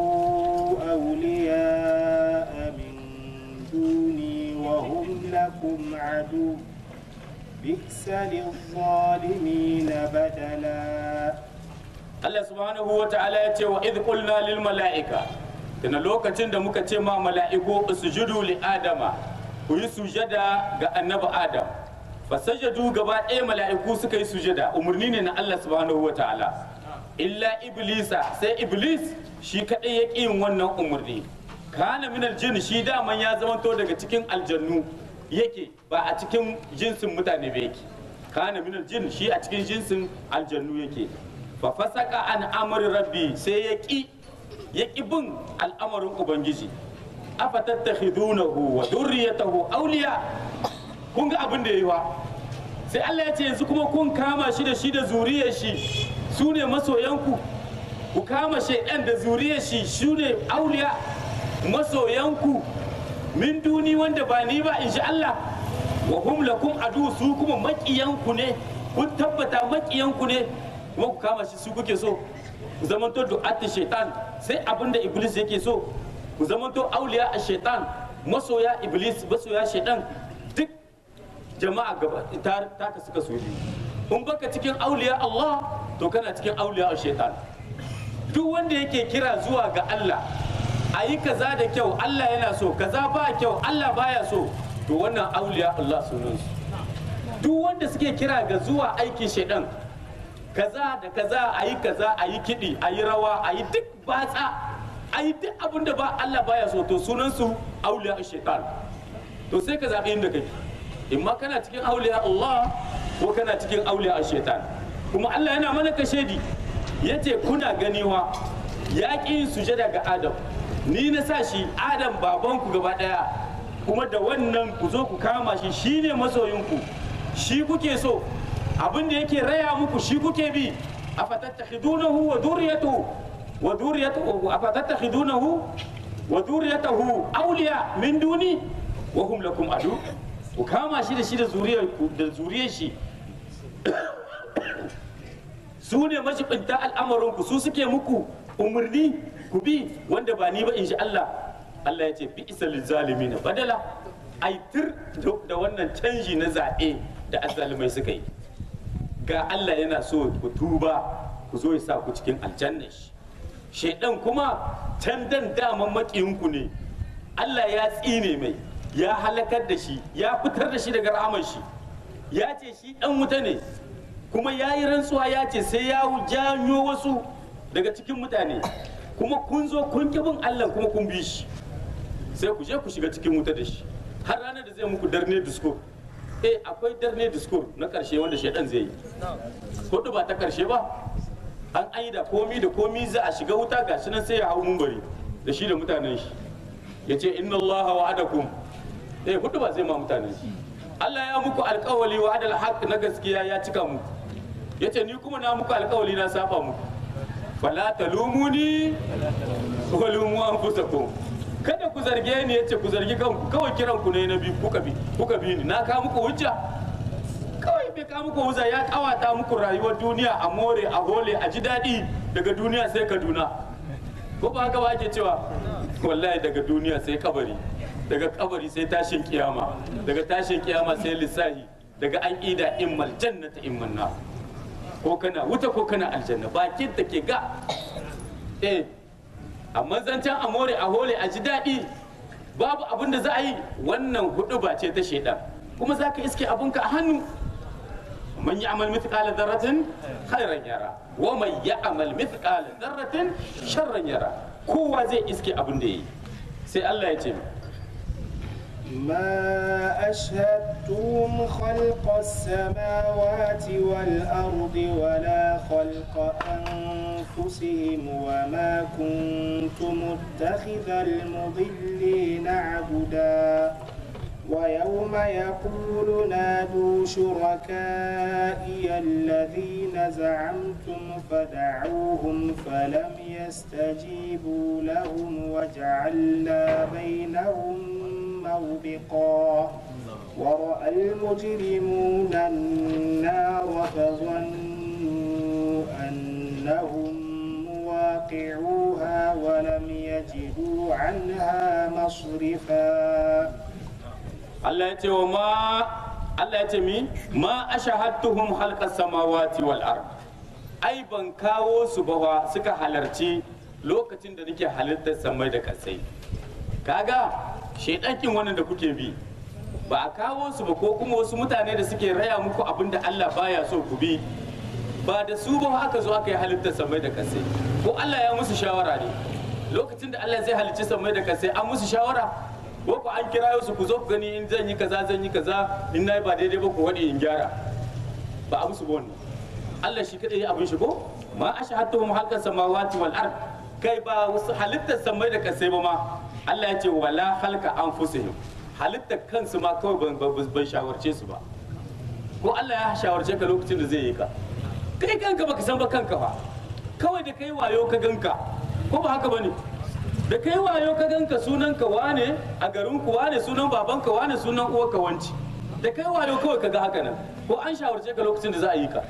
أولياء من دوني وهم لكم عدو بئس للظالمين بدلا Allah subhanahu wa ta'ala ya ce wa idh qulna lil mala'ika tana lokacin da muka ce ma mala'iku sujudu li adama ku yi sujada ga annabi adam fasajadu gaba ɗaya mala'iku suka yi sujada umarni ne na Allah subhanahu wa ta'ala illa iblisa sai iblis shi kadai ya ƙi yin wannan umarni kana min aljin shi daman ya zamanto daga cikin aljannu yake ba a cikin jinsin mutane ba yake kana min aljin shi a cikin jinsin aljannu yake fa fasaka an amri rabbi sai ya ki ya ki bin al'amarin ubangiji afa tattakhidunahu wa dhurriyyatahu awliya kun ga abin da yayi wa sai Allah ya ce yanzu kuma kun kama shi da shi da zuriyar shi su ne masoyanku ku kama shaidan da zuriyar shi su ne auliya masoyanku min duni wanda ba ni ba in sha Allah wa hum lakum adu su kuma makiyanku ne kun tabbata makiyanku ne kuma ku kama shi su kuke so ku zamanto du'atti shaitan sai abinda iblis yake so ku zamanto auliya a shaitan masoya iblis masoya shaitan duk jama'a gaba ta ta suka so in baka cikin auliya Allah to kana cikin auliya a shaitan duk wanda yake kira zuwa ga Allah a yi kaza da kyau Allah yana so kaza ba kyau Allah baya so to wannan auliya Allah sunansu duk wanda suke kira ga zuwa aikin shaidan kaza da kaza a yi kaza a yi kiɗi a yi rawa a yi duk batsa a yi duk abin da ba Allah baya so to sunansu auliya shaitan to sai ka zaɓi inda kake in ma kana cikin auliya Allah ko kana cikin auliya a shaitan kuma Allah yana mana kashedi ya ce kuna ganiwa ya ƙi yin sujada ga Adam ni na sa shi Adam babanku gaba ɗaya kuma da wannan ku zo ku kama shi shine masoyinku shi kuke so abin da yake raya muku shi kuke bi afatattakhidunahu wa dhurriyyatuhu wa dhurriyyatuhu afatattakhidunahu wa dhurriyyatuhu awliya min duni wa hum lakum adu ku kama shi da shi da zuriyar da zuriyar shi su ne mashibinta al'amarinku su suke muku umarni ku bi wanda ba ni ba in shi Allah Allah ya ce bi isa zalimi na badala aitir da wannan canji na zaɓe da azalimai suka yi ga Allah yana so ku tuba ku zo ya sa ku cikin aljanna shi shaidan kuma can dan daman makiyinku ne Allah ya tsine mai ya halakar da shi ya fitar da shi daga rahamar shi ya ce shi dan wuta ne kuma ya yi rantsuwa ya ce sai ya janyo wasu daga cikin mutane kuma kun zo kun ki bin Allah kuma kun bi shi sai ku je ku shiga cikin wuta da shi har ranar da zai muku darne disco eh akwai darne disco na karshe wanda shaidan zai yi hudu ba ta karshe ba an aida komi da komi za a shiga wuta gashi nan sai ya hau mumbari da shi da mutanen shi ya ce inna allaha wa'adakum eh hudu ba zai ma mutanen shi Allah ya muku alkawali wa adal haq na gaskiya ya cika muku ya ce ni kuma na muku alkawali na saba muku fala talumuni wa lumu anfusakum kada ku zarge ni yace ku zargi kanku kawai kiran ku ne na bi kuka bi kuka bi ni na ka muku hujja kawai bai ka muku hujja ya kawata muku rayuwar duniya a more a hole a ji daɗi daga duniya sai kaduna ko ba haka ba ake cewa wallahi daga duniya sai kabari daga kabari sai tashin kiyama daga tashin kiyama sai lissahi daga an ida immal jannata imman na ko kana wuta ko kana aljanna bakin ta ke ga eh amma zancen amore a hole a ji daɗi babu abin da za a yi wannan hudu ba ce ta shaidan kuma za ka iske abinka a hannu man ya'mal mithqala dharratin khairan yara wa man ya'mal mithqala dharratin sharran yara kowa zai iske abin da yi sai Allah ya ce ما أشهدتهم خلق السماوات والأرض ولا خلق أنفسهم وما كنت متخذ المضلين عبدا ويوم يقول نادوا شركائي الذين زعمتم فدعوهم فلم يستجيبوا لهم وجعلنا بينهم موبقا ورأى المجرمون النار فظنوا أنهم مواقعوها ولم يجدوا عنها مصرفا Allah ya ce wa ma Allah ya ce mi ma ashahadtuhum halqas samawati wal ard ai ban kawo su ba wa suka halarci lokacin da nake halittar samai da kasai kaga shedakin wannan da kuke bi ba a kawo su ba ko kuma wasu mutane da suke raya muku abin da Allah baya so ku bi ba da su ba aka zo aka yi halittar samai da kasai ko Allah ya musu shawara ne lokacin da Allah zai halicci samai da kasai an musu shawara ko ku an kira su ku zo ku gani in zan yi kaza zan yi kaza in nayi ba daidai ba ku wadi in gyara ba a musu ba wannan Allah shi kadai ya abin shi ko ma ashhadtuhum halqa samawati wal ard kai ba wasu halittar samai da kasai ba ma Allah ya ce wala halka anfusihim halittar kansu ma kawai ban ban shawarce su ba ko Allah ya shawarce ka lokacin da zai yi ka kai kanka baka san ba kanka fa kawai da kai wayo ka ganka ko ba haka bane da kai wayo ka ganka sunan ka wane a garin ku wane sunan baban ka wane sunan uwar ka wanci da kai wayo kawai ka ga haka nan ko an shawarce ka lokacin da za a yi ka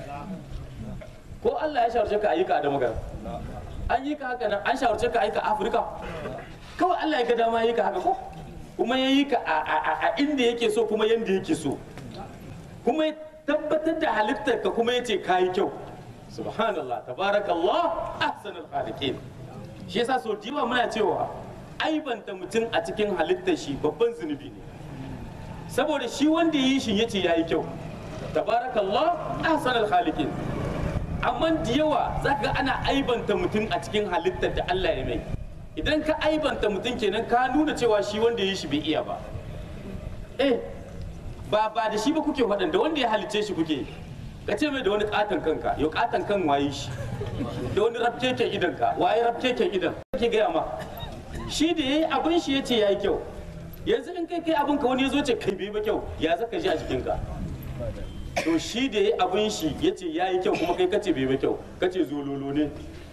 ko Allah ya shawarce ka a yi ka da magana an yi ka haka nan an shawarce ka a yi ka Afirka kawai Allah ya ga dama yi ka haka ko kuma ya yi ka a inda yake so kuma yanda yake so kuma ya tabbatar da halittar ka kuma ya ce ka yi kyau subhanallah tabarakallah ahsanul khaliqin shi yasa so diwa muna cewa aibanta mutum a cikin halittar shi babban zunubi ne saboda shi wanda yi shi yace yayi kyau tabarakallah ahsanul khaliqin amma da yawa zaka ga ana aibanta mutum a cikin halittar da Allah ya mai idan ka aibanta mutum kenan ka nuna cewa shi wanda yi shi bai iya ba eh ba ba da shi ba kuke faɗan da wanda ya halicce shi kuke ka ce mai da wani katon kanka yau katon kan waye shi da wani rafkeken idan ka waye rafkeken idan kake gaya ma shi da yayi abin shi yace yayi kyau yanzu in kai kai abin ka wani ya zo ce kai bai ba kyau ya zaka ji a jikinka to shi da yayi abin shi yace yayi kyau kuma kai kace bai ba kyau kace zololo ne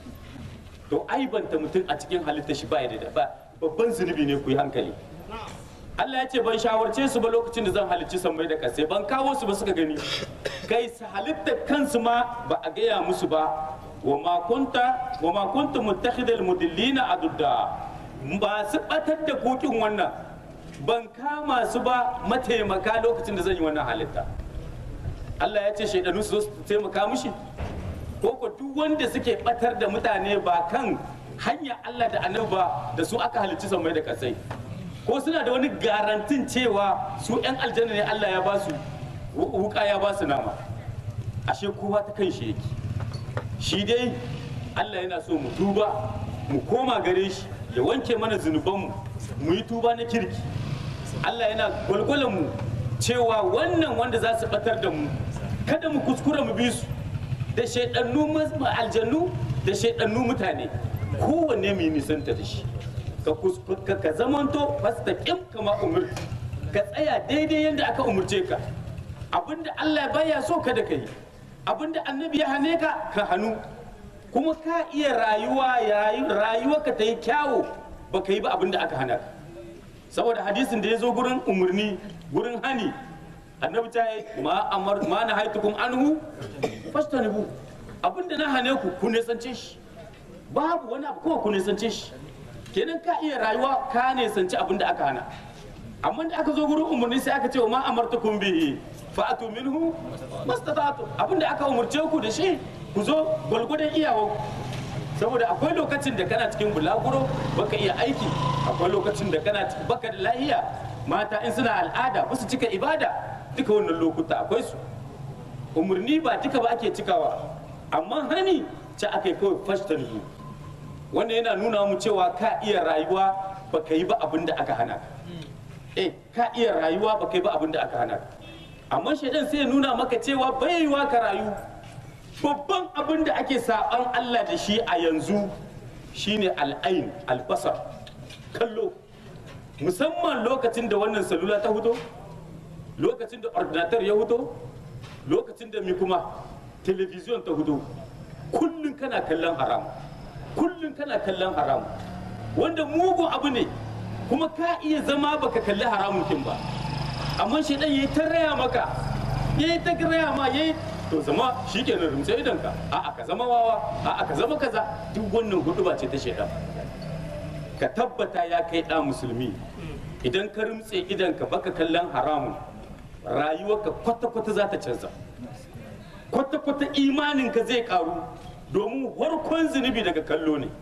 to aibanta mutum a cikin halitta shi ba ya da ba babban zunubi ne ku yi hankali Allah ya ce ban shawarce su ba lokacin da zan halicci sammai da kasai ban kawo su ba suka gani kai su halitta kansu ma ba a gaya musu ba wa ma kunta wa ma kunta muttakhidal mudillina adudda ba su batar da kokin wannan ban kama su ba mataimaka lokacin da zan yi wannan halitta Allah ya ce shaidanu su zo su taimaka mushi ko ko duk wanda suke batar da mutane ba kan hanya Allah da annabi ba da su aka halicci sammai da kasai ko suna da wani garantin cewa su 'yan aljanna ne Allah ya ba su wuka ya ba su nama ashe kowa ta kan shi yake shi dai Allah yana so mu tuba mu koma gare shi ya wanke mana zunubanmu mu yi tuba na kirki Allah yana gwalgwalan mu cewa wannan wanda za su batar da mu kada mu kuskura mu bi su da shaidannu aljannu da shaidannu mutane kowanne mu yi nisanta da shi ka ka zamanto fastaqim kama umir ka tsaya daidai yadda aka umurce ka abinda Allah baya so ka da kai abinda annabi ya hane ka ka hannu kuma ka iya rayuwa rayuwa ka ta yi kyawo ba ka yi ba abinda aka hana ka saboda hadisin da ya zo gurin umarni gurin hani annabi ta yi ma amar ma na haitukum anhu fastanibu abinda na hane ku ku nisance shi babu wani abu kawai ku nisance shi kenan ka iya rayuwa ka nisanci abin da aka hana amma da aka zo gurin umarni sai aka ce wa ma amartukum bihi fa atu minhu mastata'tu abin da aka umurce ku da shi ku zo gwalgwadon iyawa saboda akwai lokacin da kana cikin bulaguro baka iya aiki akwai lokacin da kana baka da lahiya mata in suna al'ada ba su cika ibada duka wannan lokuta akwai su umarni ba duka ba ake cikawa amma hani ce aka yi kawai fashtan wannan yana nuna mu cewa ka iya rayuwa baka yi ba abin da aka hana eh ka iya rayuwa baka yi ba abin da aka hana amma shaidan sai ya nuna maka cewa bai yiwa ka rayu babban abin da ake saban Allah da shi a yanzu shine al'ain albasar kallo musamman lokacin da wannan salula ta huto lokacin da ordinator ya huto lokacin da mi kuma television ta huto kullum kana kallon haram kullum kana kallon haram wanda mugun abu ne kuma ka iya zama baka kalli haramun kin ba amma shi dan yayi ta raya maka yayi ta raya ma yayi to zama shikenan rumtse idan ka a'a ka zama wawa a'a ka zama kaza duk wannan hudu ba ce ta shedan ka tabbata ya kai da musulmi idan ka rumtse idan ka baka kallon haramun rayuwarka kwata-kwata za ta canza kwata-kwata imaninka zai karu domin farkon zunubi daga kallo ne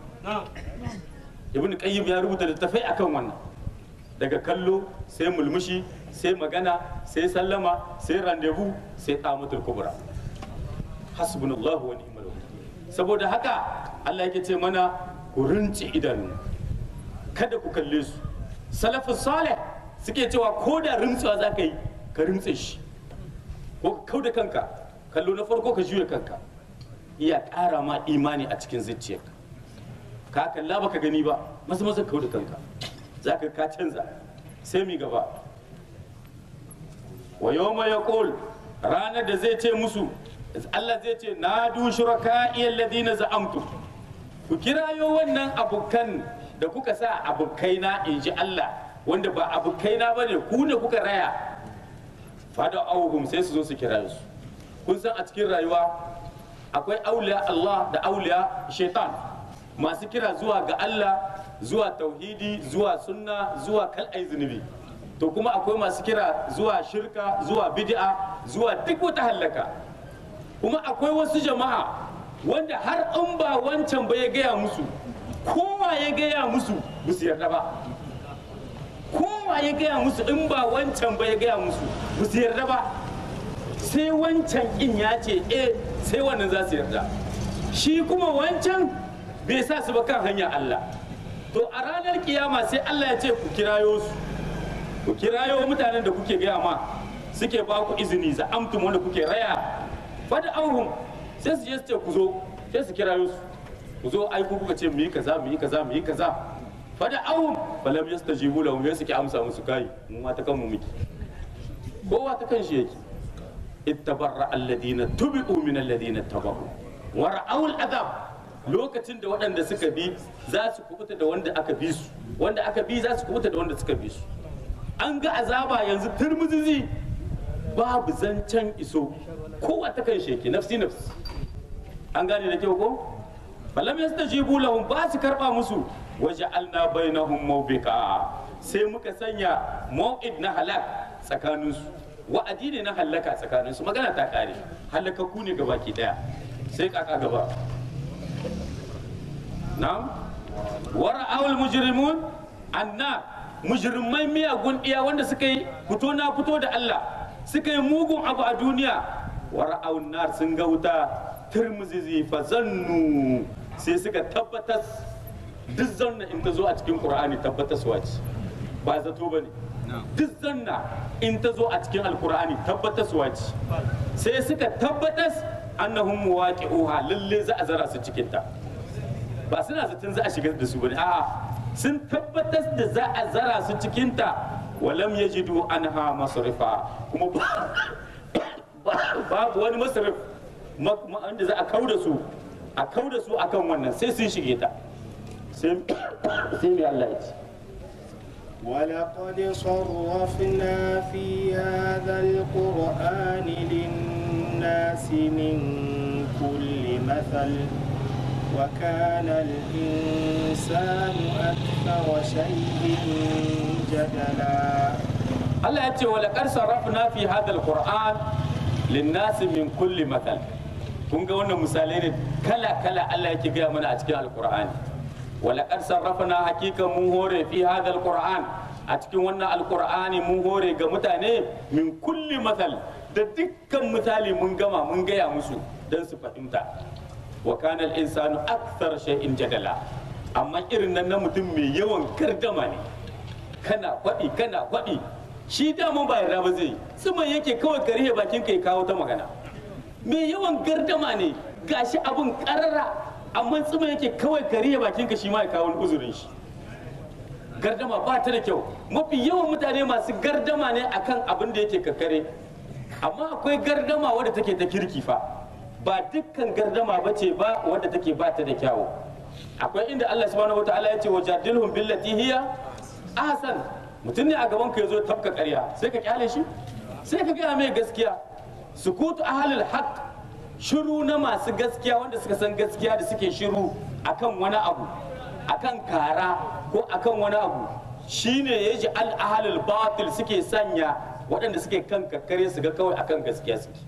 ibn qayyim ya rubuta littafai akan wannan daga kallo sai mulmushi sai magana sai sallama sai randevu sai tamatul kubra hasbunallahu wa ni'mal wakil saboda haka Allah yake ce mana ku rinci idanu kada ku kalle su salafus salih suke cewa ko da rimtsuwa za ka yi ka rimtse shi ko ka kau da kanka kallo na farko ka juya kanka iya ƙara ma imani a cikin zuciyarka ka kalla baka gani ba masu masu kau da kanka za ka ka canza sai mi gaba wa yawma yaqul ranar da zai ce musu Allah zai ce na du shuraka ladina za'amtu ku kirayo wannan abokan da kuka sa abokaina in ji Allah wanda ba abokaina bane ku ne kuka raya fada auhum sai su zo su kirayo su kun san a cikin rayuwa akwai auliya Allah da auliya shaitan masu kira zuwa ga Allah zuwa tauhidi zuwa sunna zuwa kal'ai zunubi to kuma akwai masu kira zuwa shirka zuwa bid'a zuwa duk wata hallaka kuma akwai wasu jama'a wanda har in ba wancan ba ya gaya musu kowa ya gaya musu ba su yarda ba kowa ya gaya musu in ba wancan ba ya gaya musu ba su yarda ba sai wancan in ya ce eh sai wannan za su yarda shi kuma wancan bai sa su ba kan hanyar Allah to a ranar kiyama sai Allah ya ce ku kirayo su ku kirayo mutanen da kuke gaya ma suke ba ku izini za amtum wanda kuke raya fada auhum sai su je su ce ku zo sai su kira su ku zo ai ku kuka ce mu yi kaza mu yi kaza mu yi kaza fada auhum falam yastajibu lahum sai suke amsa musu kai mu ma ta kanmu miki kowa ta kan shi yake ittabarra alladina tubi'u min alladina tabahu wa ra'aw al'adab lokacin da waɗanda suka bi za su kubuta da wanda aka bi su wanda aka bi za su kubuta da wanda suka bi su an ga azaba yanzu turmuzizi babu zancen iso kowa ta kan sheki nafsi nafsi an gane da kyau ko falam yastajibu lahum ba su karba musu waja'alna bainahum mawbika sai muka sanya mau'id na halak tsakaninsu wa'adi ne na hallaka tsakaninsu magana ta kare hallakakku ne gabaki daya sai kaka gaba na'am wara awul mujrimun anna mujrimai miyagun iya wanda suka yi fito na fito da Allah suka yi mugun abu a duniya wara awul nar sun ga wuta turmuzizi fa zannu sai suka tabbatas duk zanna in ta zo a cikin qur'ani tabbataswa ce ba zato bane duk zanna in ta zo a cikin alkur'ani tabbataswa ce sai suka tabbatas annahum muwaqi'uha lalle za a zara su cikin ta ba suna zaton za a shigar da su bane a'a sun tabbatas da za a zara su cikin ta walam yajidu anha masrifa kuma babu wani masrif wanda za a kauda su a kauda su akan wannan sai sun shige ta sai mai Allah ya ce ولقد صرفنا في هذا القرآن للناس من كل مثل وكان الإنسان أكثر شيء جدلا Allah ya ce wa laqad sarrafna fi hadha alquran linnasi min kulli mathal kun ga wannan misalai ne kala kala Allah yake gaya mana a cikin alqur'ani wa laqad sarrafna hakika mun hore fi hadha alquran a cikin wannan alqur'ani mun hore ga mutane min kulli mathal da dukkan misali mun gama mun gaya musu dan su fahimta wa kana al-insanu akthar shay'in jadala amma irin nan na mutum mai yawan gardama ne kana faɗi kana faɗi shi daman ba yarda ba zai tsiman yake kawai ka rihe bakin ka ya kawo ta magana mai yawan gardama ne gashi abun karara amma tsiman yake kawai ka rihe bakin ka shi ma ya kawo uzurin shi gardama ba ta da kyau mafi yawan mutane masu gardama ne akan abin da yake kakare amma akwai gardama wadda take ta kirki fa ba dukkan gardama ba ce ba wadda take ba ta da kyawu akwai inda Allah subhanahu wataala ya ce wajadilhum billati hiya ahsan mutum ne a gaban ka yazo tafka ƙarya sai ka kyale shi sai ka gaya mai gaskiya sukutu ahlul haqq shiru na masu gaskiya wanda suka san gaskiya da suke shiru akan wani abu akan kara ko akan wani abu shine yaji al ahlul batil suke sanya waɗanda suke kan kakkare su ga kawai akan gaskiya suke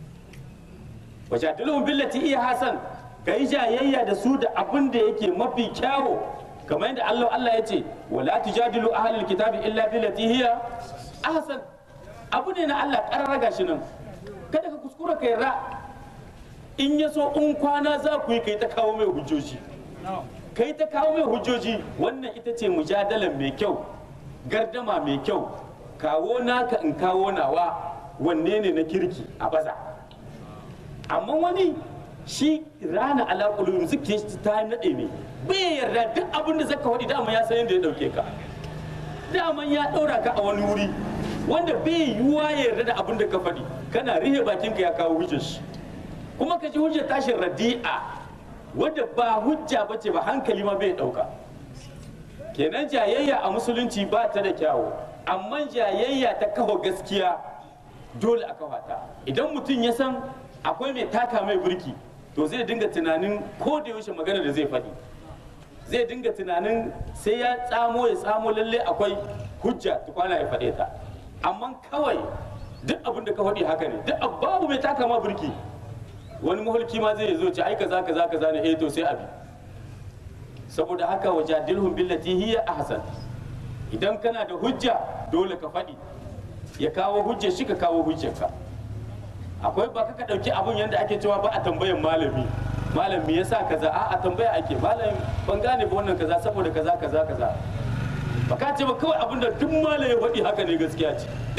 wajadilhum billati iya hasan kai jayayya da su da abin da yake mafi kyawo kamar yadda Allah Allah ya ce wala tujadilu ahlul kitabi illa billati hiya ahsan abu ne na Allah kararraga shi nan kada ka kuskura kai ra in ya so in kwana za ku yi kai ta kawo mai hujjoji kai ta kawo mai hujjoji wannan ita ce mujadalan mai kyau gardama mai kyau kawo naka in kawo nawa wanne ne na kirki a baza amma wani shi rana alaƙulun suke ta naɗe ne bai yarda duk abin da zaka faɗi dama ya san yadda ya ɗauke ka dama ya ɗaura ka a wani wuri wanda bai yiwuwa ya yarda da abin da ka faɗi kana rihe bakin ka ya kawo hujjar shi kuma ka ji hujjar tashin radi'a wadda ba hujja ba ce ba hankali ma bai ɗauka kenan jayayya a musulunci ba ta da kyawu amma jayayya ta kawo gaskiya dole a kawata idan mutum ya san akwai mai taka mai burki to zai dinga tunanin ko da yaushe magana da zai faɗi zai dinga tunanin sai ya tsamo ya tsamo lalle akwai hujja tukwana ya faɗe ta amma kawai duk abin da ka faɗi haka ne duk babu mai taka ma burki wani mahulki ma zai zo ce ai kaza kaza kaza ne eh to sai abi saboda haka wajadilhum billati hiya ahsan idan kana da hujja dole ka faɗi ya kawo hujjar shi ka kawo hujjarka akwai ba ka ɗauki abun yadda ake cewa ba a tambayan malami malam me yasa kaza a a tambaya ake malam ban gane ba wannan kaza saboda kaza kaza kaza ba ka ce ba kawai abin da duk malam ya faɗi haka ne gaskiya ce duk abin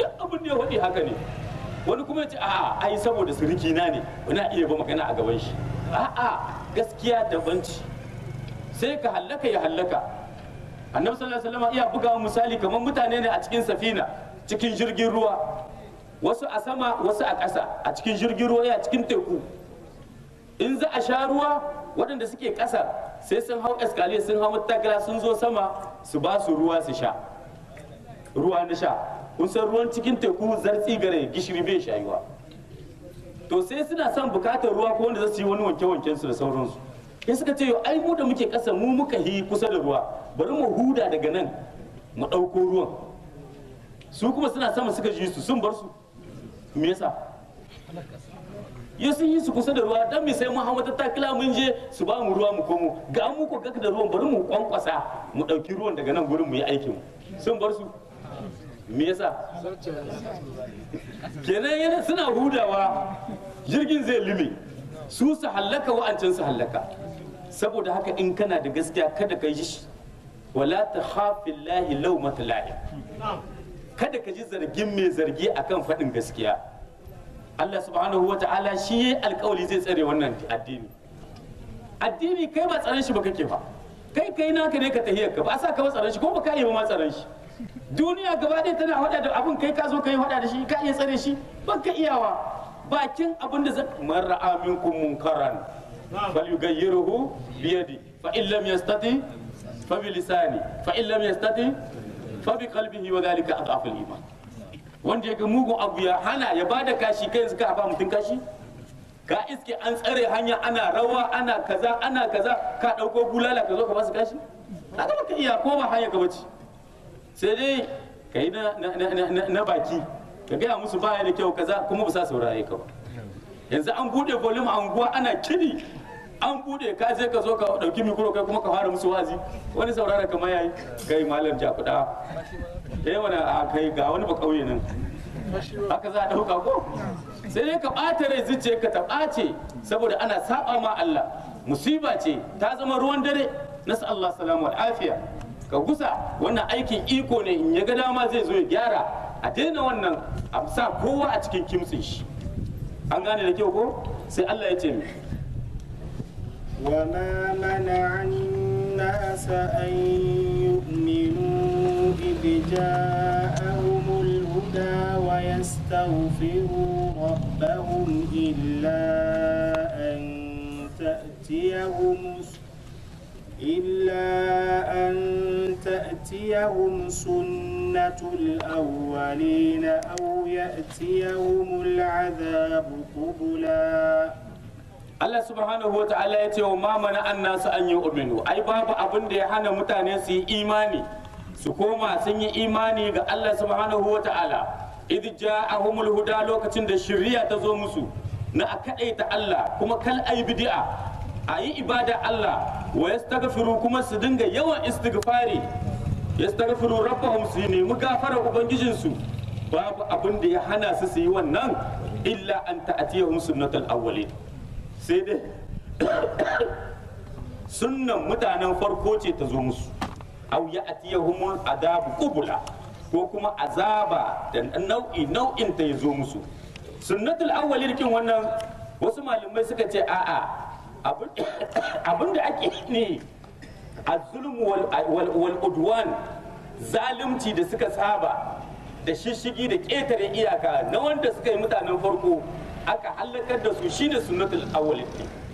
abin da ya faɗi haka ne wani kuma ya ce a'a ai saboda siriki na ne na iya ba magana a gaban shi a'a gaskiya daban ce sai ka hallaka ya hallaka annabi sallallahu alaihi wasallam iya buga misali kamar mutane ne a cikin safina cikin jirgin ruwa wasu a sama wasu a ƙasa a cikin jirgin ruwa ya cikin teku in za a sha ruwa waɗanda suke ƙasa sai sun hau eskaliya sun hau matakala sun zo sama su ba su ruwa su sha ruwa na sha kun san ruwan cikin teku zartsi gare gishiri bai shayuwa to sai suna son bukatar ruwa ko wanda za su yi wani wanke-wanken su da sauransu sai suka ce ai mu da muke ƙasa mu muka yi kusa da ruwa bari mu huda daga nan mu ɗauko ruwan su kuma suna sama suka ji su sun bar su me yasa ya sun yi su kusa da ruwa dan me sai mun hawa ta takila mun je su ba mu ruwa mu komo ga mu ko gaka da ruwan bari mu kwankwasa mu ɗauki ruwan daga nan gurin mu yi aikin sun bar su me yasa kenan yana suna hudawa jirgin zai lume su su hallaka wa'ancan su hallaka saboda haka in kana da gaskiya kada ka yi shi wala ta hafin lahi lau mata kada ka ji zargin mai zargi akan faɗin gaskiya Allah subhanahu wa ta'ala shi ya alkawali zai tsare wannan addini addini kai ba tsaron shi ba kake ba kai kai naka ne ka tahiyar ka ba sa ka ba tsaron shi ko ba ka yi ba ma tsaron shi duniya gaba ɗaya tana hada da abun kai ka zo ka yi hada da shi ka iya tsare shi ba ka iyawa bakin abin da zai man ra'a minkum munkaran fal yughayyiruhu bi yadi fa in lam yastati fa bi lisani fa in lam yastati fa bi qalbihi wa dhalika adhafu al-iman wanda ya ga mugun abu ya hana ya bada kashi kai yanzu ka ba mutum kashi ka iske an tsare hanya ana rawa ana kaza ana kaza ka dauko bulala ka zo ka basu kashi kaga baka iya ko ba hanya ka bace sai dai kai na na na baki ka gaya musu baya da kyau kaza kuma ba sa saurare ka ba yanzu an bude volume a unguwa ana kidi an bude ka je ka zo ka dauki mikro kai kuma ka fara musu wazi wani saurara kamar yayi kai malam jakuda eh wani a kai ga wani ba kauye nan haka za a dauka ko sai dai ka bata rai zuciya ka ta bace saboda ana saba ma Allah musiba ce ta zama ruwan dare nasu Allah salamu wal afiya ka gusa wannan aikin iko ne in ya ga dama zai zo ya gyara a daina wannan a sa kowa a cikin kimtsin shi an gane da kyau ko sai Allah ya ce mi وما منع الناس أن يؤمنوا إذ جاءهم الهدى ويستغفروا ربهم إلا أن تأتيهم إلا أن تأتيهم سنة الأولين أو يأتيهم العذاب قبلا Allah subhanahu wa ta'ala ya ce wa ma mana an nasu an yi uminu ai babu abin da ya hana mutane su yi imani su koma sun yi imani ga Allah subhanahu wa ta'ala idh ja'ahumul huda lokacin da shari'a ta zo musu na a kadaita Allah kuma kal ai bid'a a yi ibada Allah wa yastaghfiru kuma su dinga yawan istighfari yastaghfiru rabbahum su nemi gafara ubangijinsu babu abin da ya hana su su yi wannan illa an ta'atiyahum sunnatul awwalin sai dai sunnan mutanen farko ce ta zo musu au ya atiyahumul adabu qubula ko kuma azaba da nau'i nau'in ta ya zo musu sunnatul awwalin kin wannan wasu malamai suka ce a'a abin da ake ne azulmu wal udwan zalunci da suka saba da shishigi da ƙetare iyaka na wanda suka yi mutanen farko aka halakar da su shine sunnatul awwalin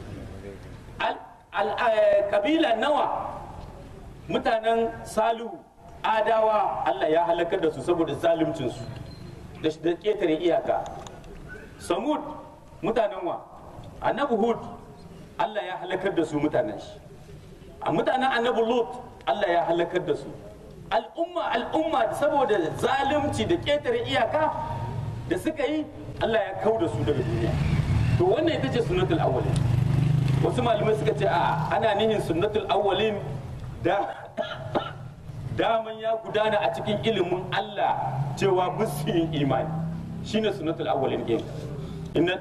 kabila nawa mutanen salihu adawa Allah ya halakar da su saboda zaluncinsu da ƙetare iyaka samud mutanen wa annabi hud Allah ya halakar da su mutanen shi a mutanen annabi lut Allah ya halakar da su al'umma al'umma saboda zalunci da ƙetare iyaka da suka yi Allah ya kau da su daga duniya to wannan ita ce sunnatul awwalin wasu malamai suka ce a ana nihin sunnatul awwalin da daman ya gudana a cikin ilimin Allah cewa musu yin imani shine sunnatul awwalin din inna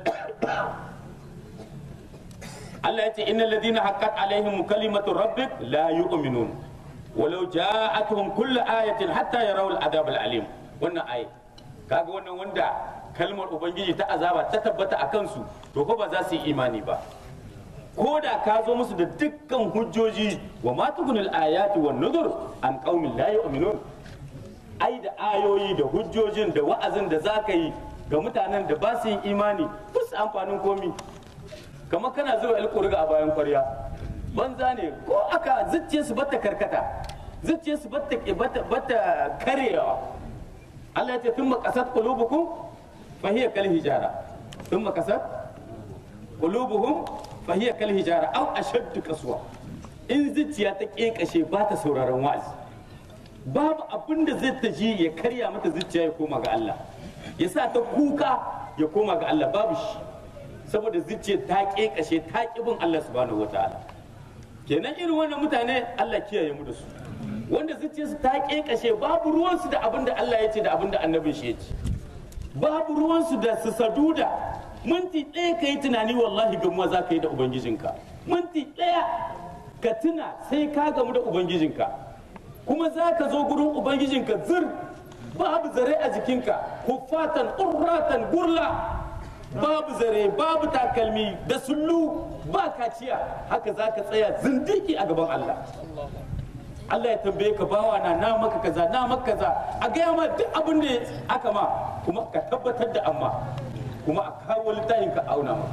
Allah ya ce innal ladina haqqat alaihim kalimatu rabbik la yu'minun walau ja'atuhum kullu ayatin hatta yarawul adab al-alim wannan ayat kaga wannan wanda kalmar ubangiji ta azaba ta tabbata a kansu to fa ba za su yi imani ba ko da ka zo musu da dukkan hujjoji wa ma tukunul ayati wan nuzur an qaumin la yu'minun ai da ayoyi da hujjojin da wa'azin da za ka yi ga mutanen da ba su yin imani ba su amfanin komi kamar kana zuwa alƙurga a bayan kwarya banza ne ko aka zuciya su bata karkata zuciya su bata bata karewa Allah ya ce tun makasat qulubukum fa hiya kal hijara tun makasat qulubuhum fa hiya kal hijara aw ashaddu qaswa in zuciya ta kekashe ba ta sauraron wa'azi babu abin da zai ta ji ya karya mata zuciya ya koma ga Allah ya sa ta kuka ya koma ga Allah babu shi saboda zuciya ta kekashe ta kibin Allah subhanahu wataala kenan irin wannan mutane Allah kiyaye mu da su wanda zuciyarsu ta kekashe babu ruwansu da abin da Allah ya ce da abin da annabin shi ya ce babu ruwansu da su saduda minti ɗaya ka yi tunani wallahi gamuwa za ka yi da ubangijinka minti ɗaya ka tuna sai ka gamu da ubangijinka kuma za ka zo gurin ubangijinka zir babu zare a jikinka huffatan urratan gurla babu zare babu takalmi da sullu ba kaciya haka za ka tsaya zindiki a gaban Allah Allah ya tambaye ka bawa na na maka kaza na maka kaza a gaya ma duk abin da aka ma kuma ka tabbatar da amma kuma a kawo littafin ka auna ma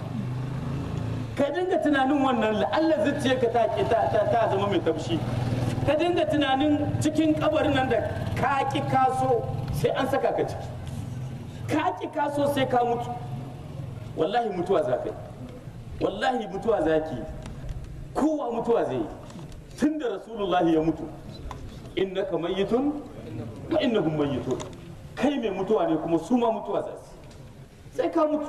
ka dinga tunanin wannan la'alla zuciya ka ta ta ta zama mai taushi ka dinga tunanin cikin kabarin nan da ka ki kaso sai an saka ka ciki ka ki kaso sai ka mutu wallahi mutuwa za ka yi wallahi mutuwa za ki kowa mutuwa zai yi tun da rasulullahi ya mutu innaka mayyitun wa innahum mayyitun kai mai mutuwa ne kuma su ma mutuwa za su sai ka mutu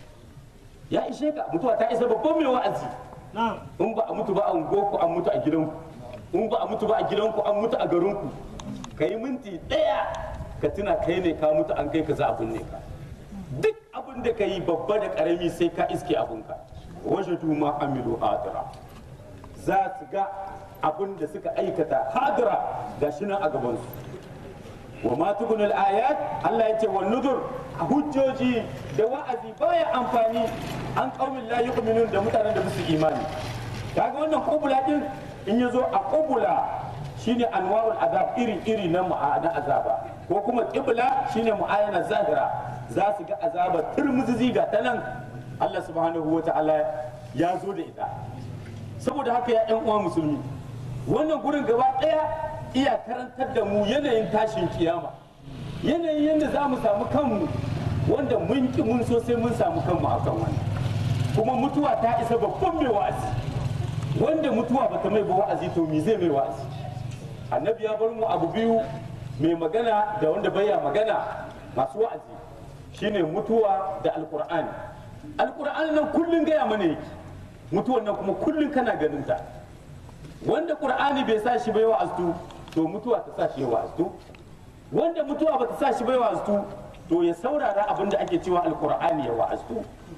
ya ishe ka mutuwa ta isa babban mai wa'azi in ba a mutu ba a unguwarku an mutu a gidanku in ba a mutu ba a gidanku an mutu a garinku ka yi minti ɗaya ka tuna kai ne ka mutu an kai ka za a binne ka duk abin da ka yi babba da ƙarami sai ka iske abinka wajadu ma amilu hadira za su ga abin da suka aikata hadira ga shi nan a gabansu wa ma tukunul ayat Allah ya ce wa nudur hujjoji da wa'azi baya amfani an qaumin la yu'minun da mutanen da musu imani kaga wannan kubula din in yazo a kubula shine anwa'ul azab iri iri na na azaba ko kuma qibla shine mu'ayana zahira za su ga azaba turmuzizi ga ta nan Allah subhanahu wa ta'ala ya zo da ita saboda haka ya yan uwa musulmi wannan gurin gaba ɗaya iya karantar da mu yanayin tashin kiyama yanayin yadda za mu samu kanmu wanda mun ki mun so sai mun samu kanmu a kan wannan kuma mutuwa ta isa babban mai wa'azi wanda mutuwa bata mai ba wa'azi to me zai mai wa'azi annabi ya bar mu abu biyu mai magana da wanda baya magana masu wa'azi shine mutuwa da alkur'ani alkur'ani nan kullun gaya mana yake mutuwan nan kuma kullun kana ganin ta wanda qur'ani bai sa shi bai wa'aztu to mutuwa ta sa shi ya wa'aztu wanda mutuwa ba ta sa shi bai wa'aztu to ya saurara abin da ake cewa alkur'ani ya wa'aztu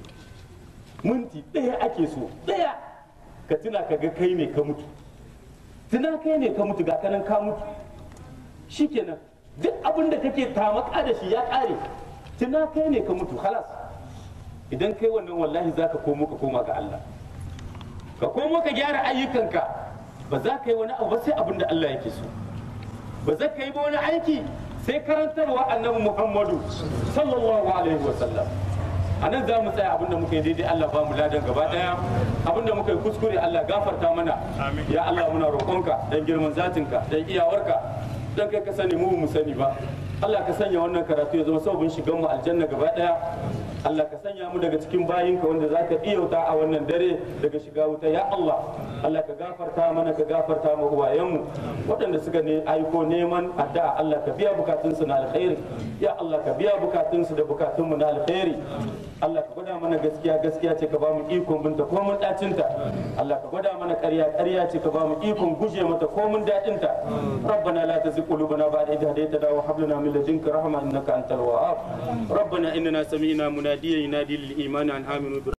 minti ɗaya ake so ɗaya ka tuna ka ga kai ne ka mutu tuna kai ne ka mutu ga kanan ka mutu shikenan duk abin da kake tamaka da shi ya ƙare tuna kai ne ka mutu halas idan kai wannan wallahi za ka komo ka koma ga Allah ka komo ka gyara ayyukanka ba za ka yi wani abu ba sai abin da Allah yake so ba za ka yi ba wani aiki sai karantarwa annabi Muhammadu sallallahu alaihi wa sallam a nan za mu tsaya abin da muka yi daidai Allah ba mu ladan gaba daya abin da muka yi kuskure Allah gafarta mana ya Allah muna roƙonka dan girman zatinka dan iyawarka dan kai ka sani mu mu sani ba Allah ka sanya wannan karatu ya zama sababin shigan mu aljanna gaba daya Allah ka sanya mu daga cikin bayinka wanda za ka iyauta a wannan dare daga shiga wuta ya Allah Allah ka gafarta mana ka gafarta mu uwayenmu waɗanda suka ne aiko neman addu'a Allah ka biya bukatunsu na alkhairi ya Allah ka biya bukatunsu da bukatunmu na alkhairi Allah ka gwada mana gaskiya gaskiya ce ka ba mu ikon binta ko mun dacinta Allah ka gwada mana ƙarya ƙarya ce ka ba mu ikon guje mata ko mun dacinta ربنا لا تزغ قلوبنا بعد إذ هديتنا وهب لنا من لدنك رحمة إنك أنت الوهاب ربنا إننا سمعنا مناديا ينادي للإيمان أن آمنوا